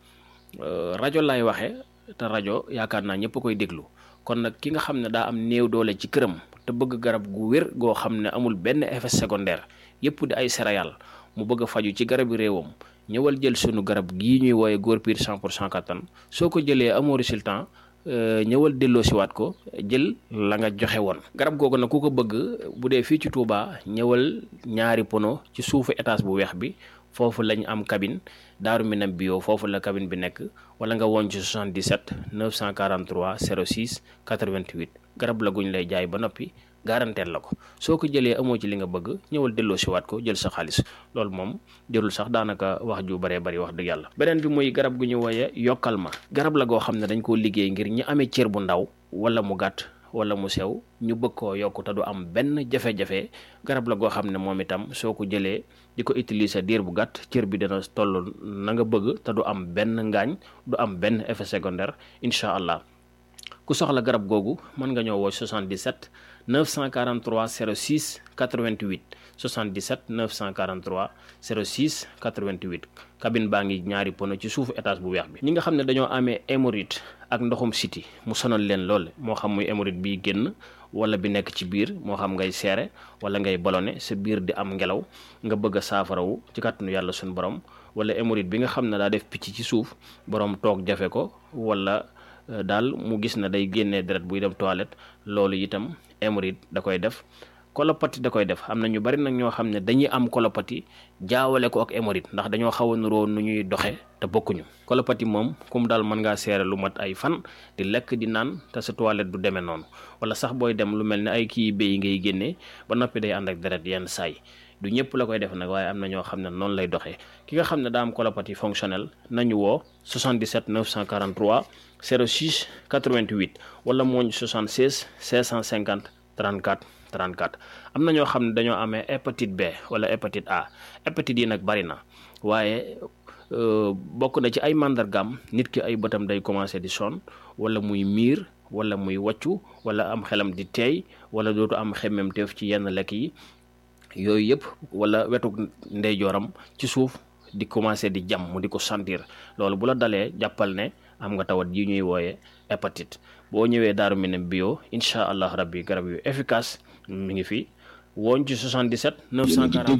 rajo lay waxe te rajo yaakaar naa ñëpp koy déglu kon nag ki nga xam ne daa am néew doole ci këram te bëgg garab gu wér goo xam ne amul benn effet secondaire yëpp di ay céréales mu bëgg a faju ci garabi réewam ñëwal jël sunu garab gii ñuy wooye góor piir 100 pour cent kattan soo ko jëlee amoo résultat ñëwal delloo siwaat ko jël la nga joxe woon garab googu nag ku ko bëgg bu dee fii ci Touba ñëwal ñaari pono ci suufu étage bu weex bi foofu lañ am cabine daaru minam bio foofu la cabine bi nekk wala nga woon ci 77 943 06 88 garab la guñ lay jaay ba noppi garanteel la ko soo ko jëlee amoo ci li nga bëgg ñëwal delloo siwaat ko jël sa xaalis loolu moom jërul sax daanaka wax ju baree bari wax dëgg yàlla beneen bi muy garab gu ñu wooye yokkal ma garab la goo xam ne dañ koo liggéey ngir ñi amee cër bu ndaw wala mu gàtt wala mu sew ñu bëgg koo yokk te du am benn jafe-jafe garab la goo xam ne moom itam soo ko jëlee di ko utiliser diir bu gàtt cër bi dana toll na nga bëgg te du am benn ngaañ du am benn effet secondaire incha allah ku soxla garab googu mën nga ñëw woo 77 943 06 88 77 943 06 88 cabine baa ngi ñaari pono ci suufu étage bu weex bi ñi nga xam ne dañoo amee hémorroïde ak ndoxum siti mu sonal leen lool moo xam muy hémorroïde biy génn wala bi nekk ci biir moo xam ngay seere wala ngay ballonné sa biir di am ngelaw nga bëgg a saafarawu ci kàttanu yàlla suñu borom wala hémorroïde bi nga xam ne daa def picc ci suuf borom toog jafe ko wala daal mu gis na day génnee deret buy dem toilette loolu itam hémorroïde da koy def kolopati da koy def am na ñu bari nag ñoo xam ne dañuy am kolopati jaawale ko ak hémorroïde ndax dañoo xaw a nuroo nu ñuy doxe te bokkuñu kolopati moom kum daal mën ngaa seere lu mat ay fan di lekk di naan te sa toilette du demee noonu wala sax booy dem lu mel ne ay kii béy ngay génnee ba noppi day ànd ak deret yenn saay du ñëpp la koy def nag waaye am na ñoo xam ne noonu lay doxee ki nga xam ne daa am colopathie fonctionnelle nañu woo 77 943 06 88 wala mooñ 76 650 34 34 am na ñoo xam ne dañoo amee hépatite B wala hépatite A hépatite yi nag bari na waaye bokk na ci ay màndargaam nit ki ay bëtam day commencé di sonn wala muy miir wala muy wàccu wala am xelam di teey wala dootu am xemmem teef ci yenn lekk yi yooyu yëpp wala wetu ndeyjooram ci suuf di commencé di jam mu di ko sentir loolu bu la dalee jàppal ne am nga tawat yi ñuy wooye hépatite boo ñëwee Daaru Minam bio incha allah rabbi garab yu efficace mi ngi fi wooñ ci 77 940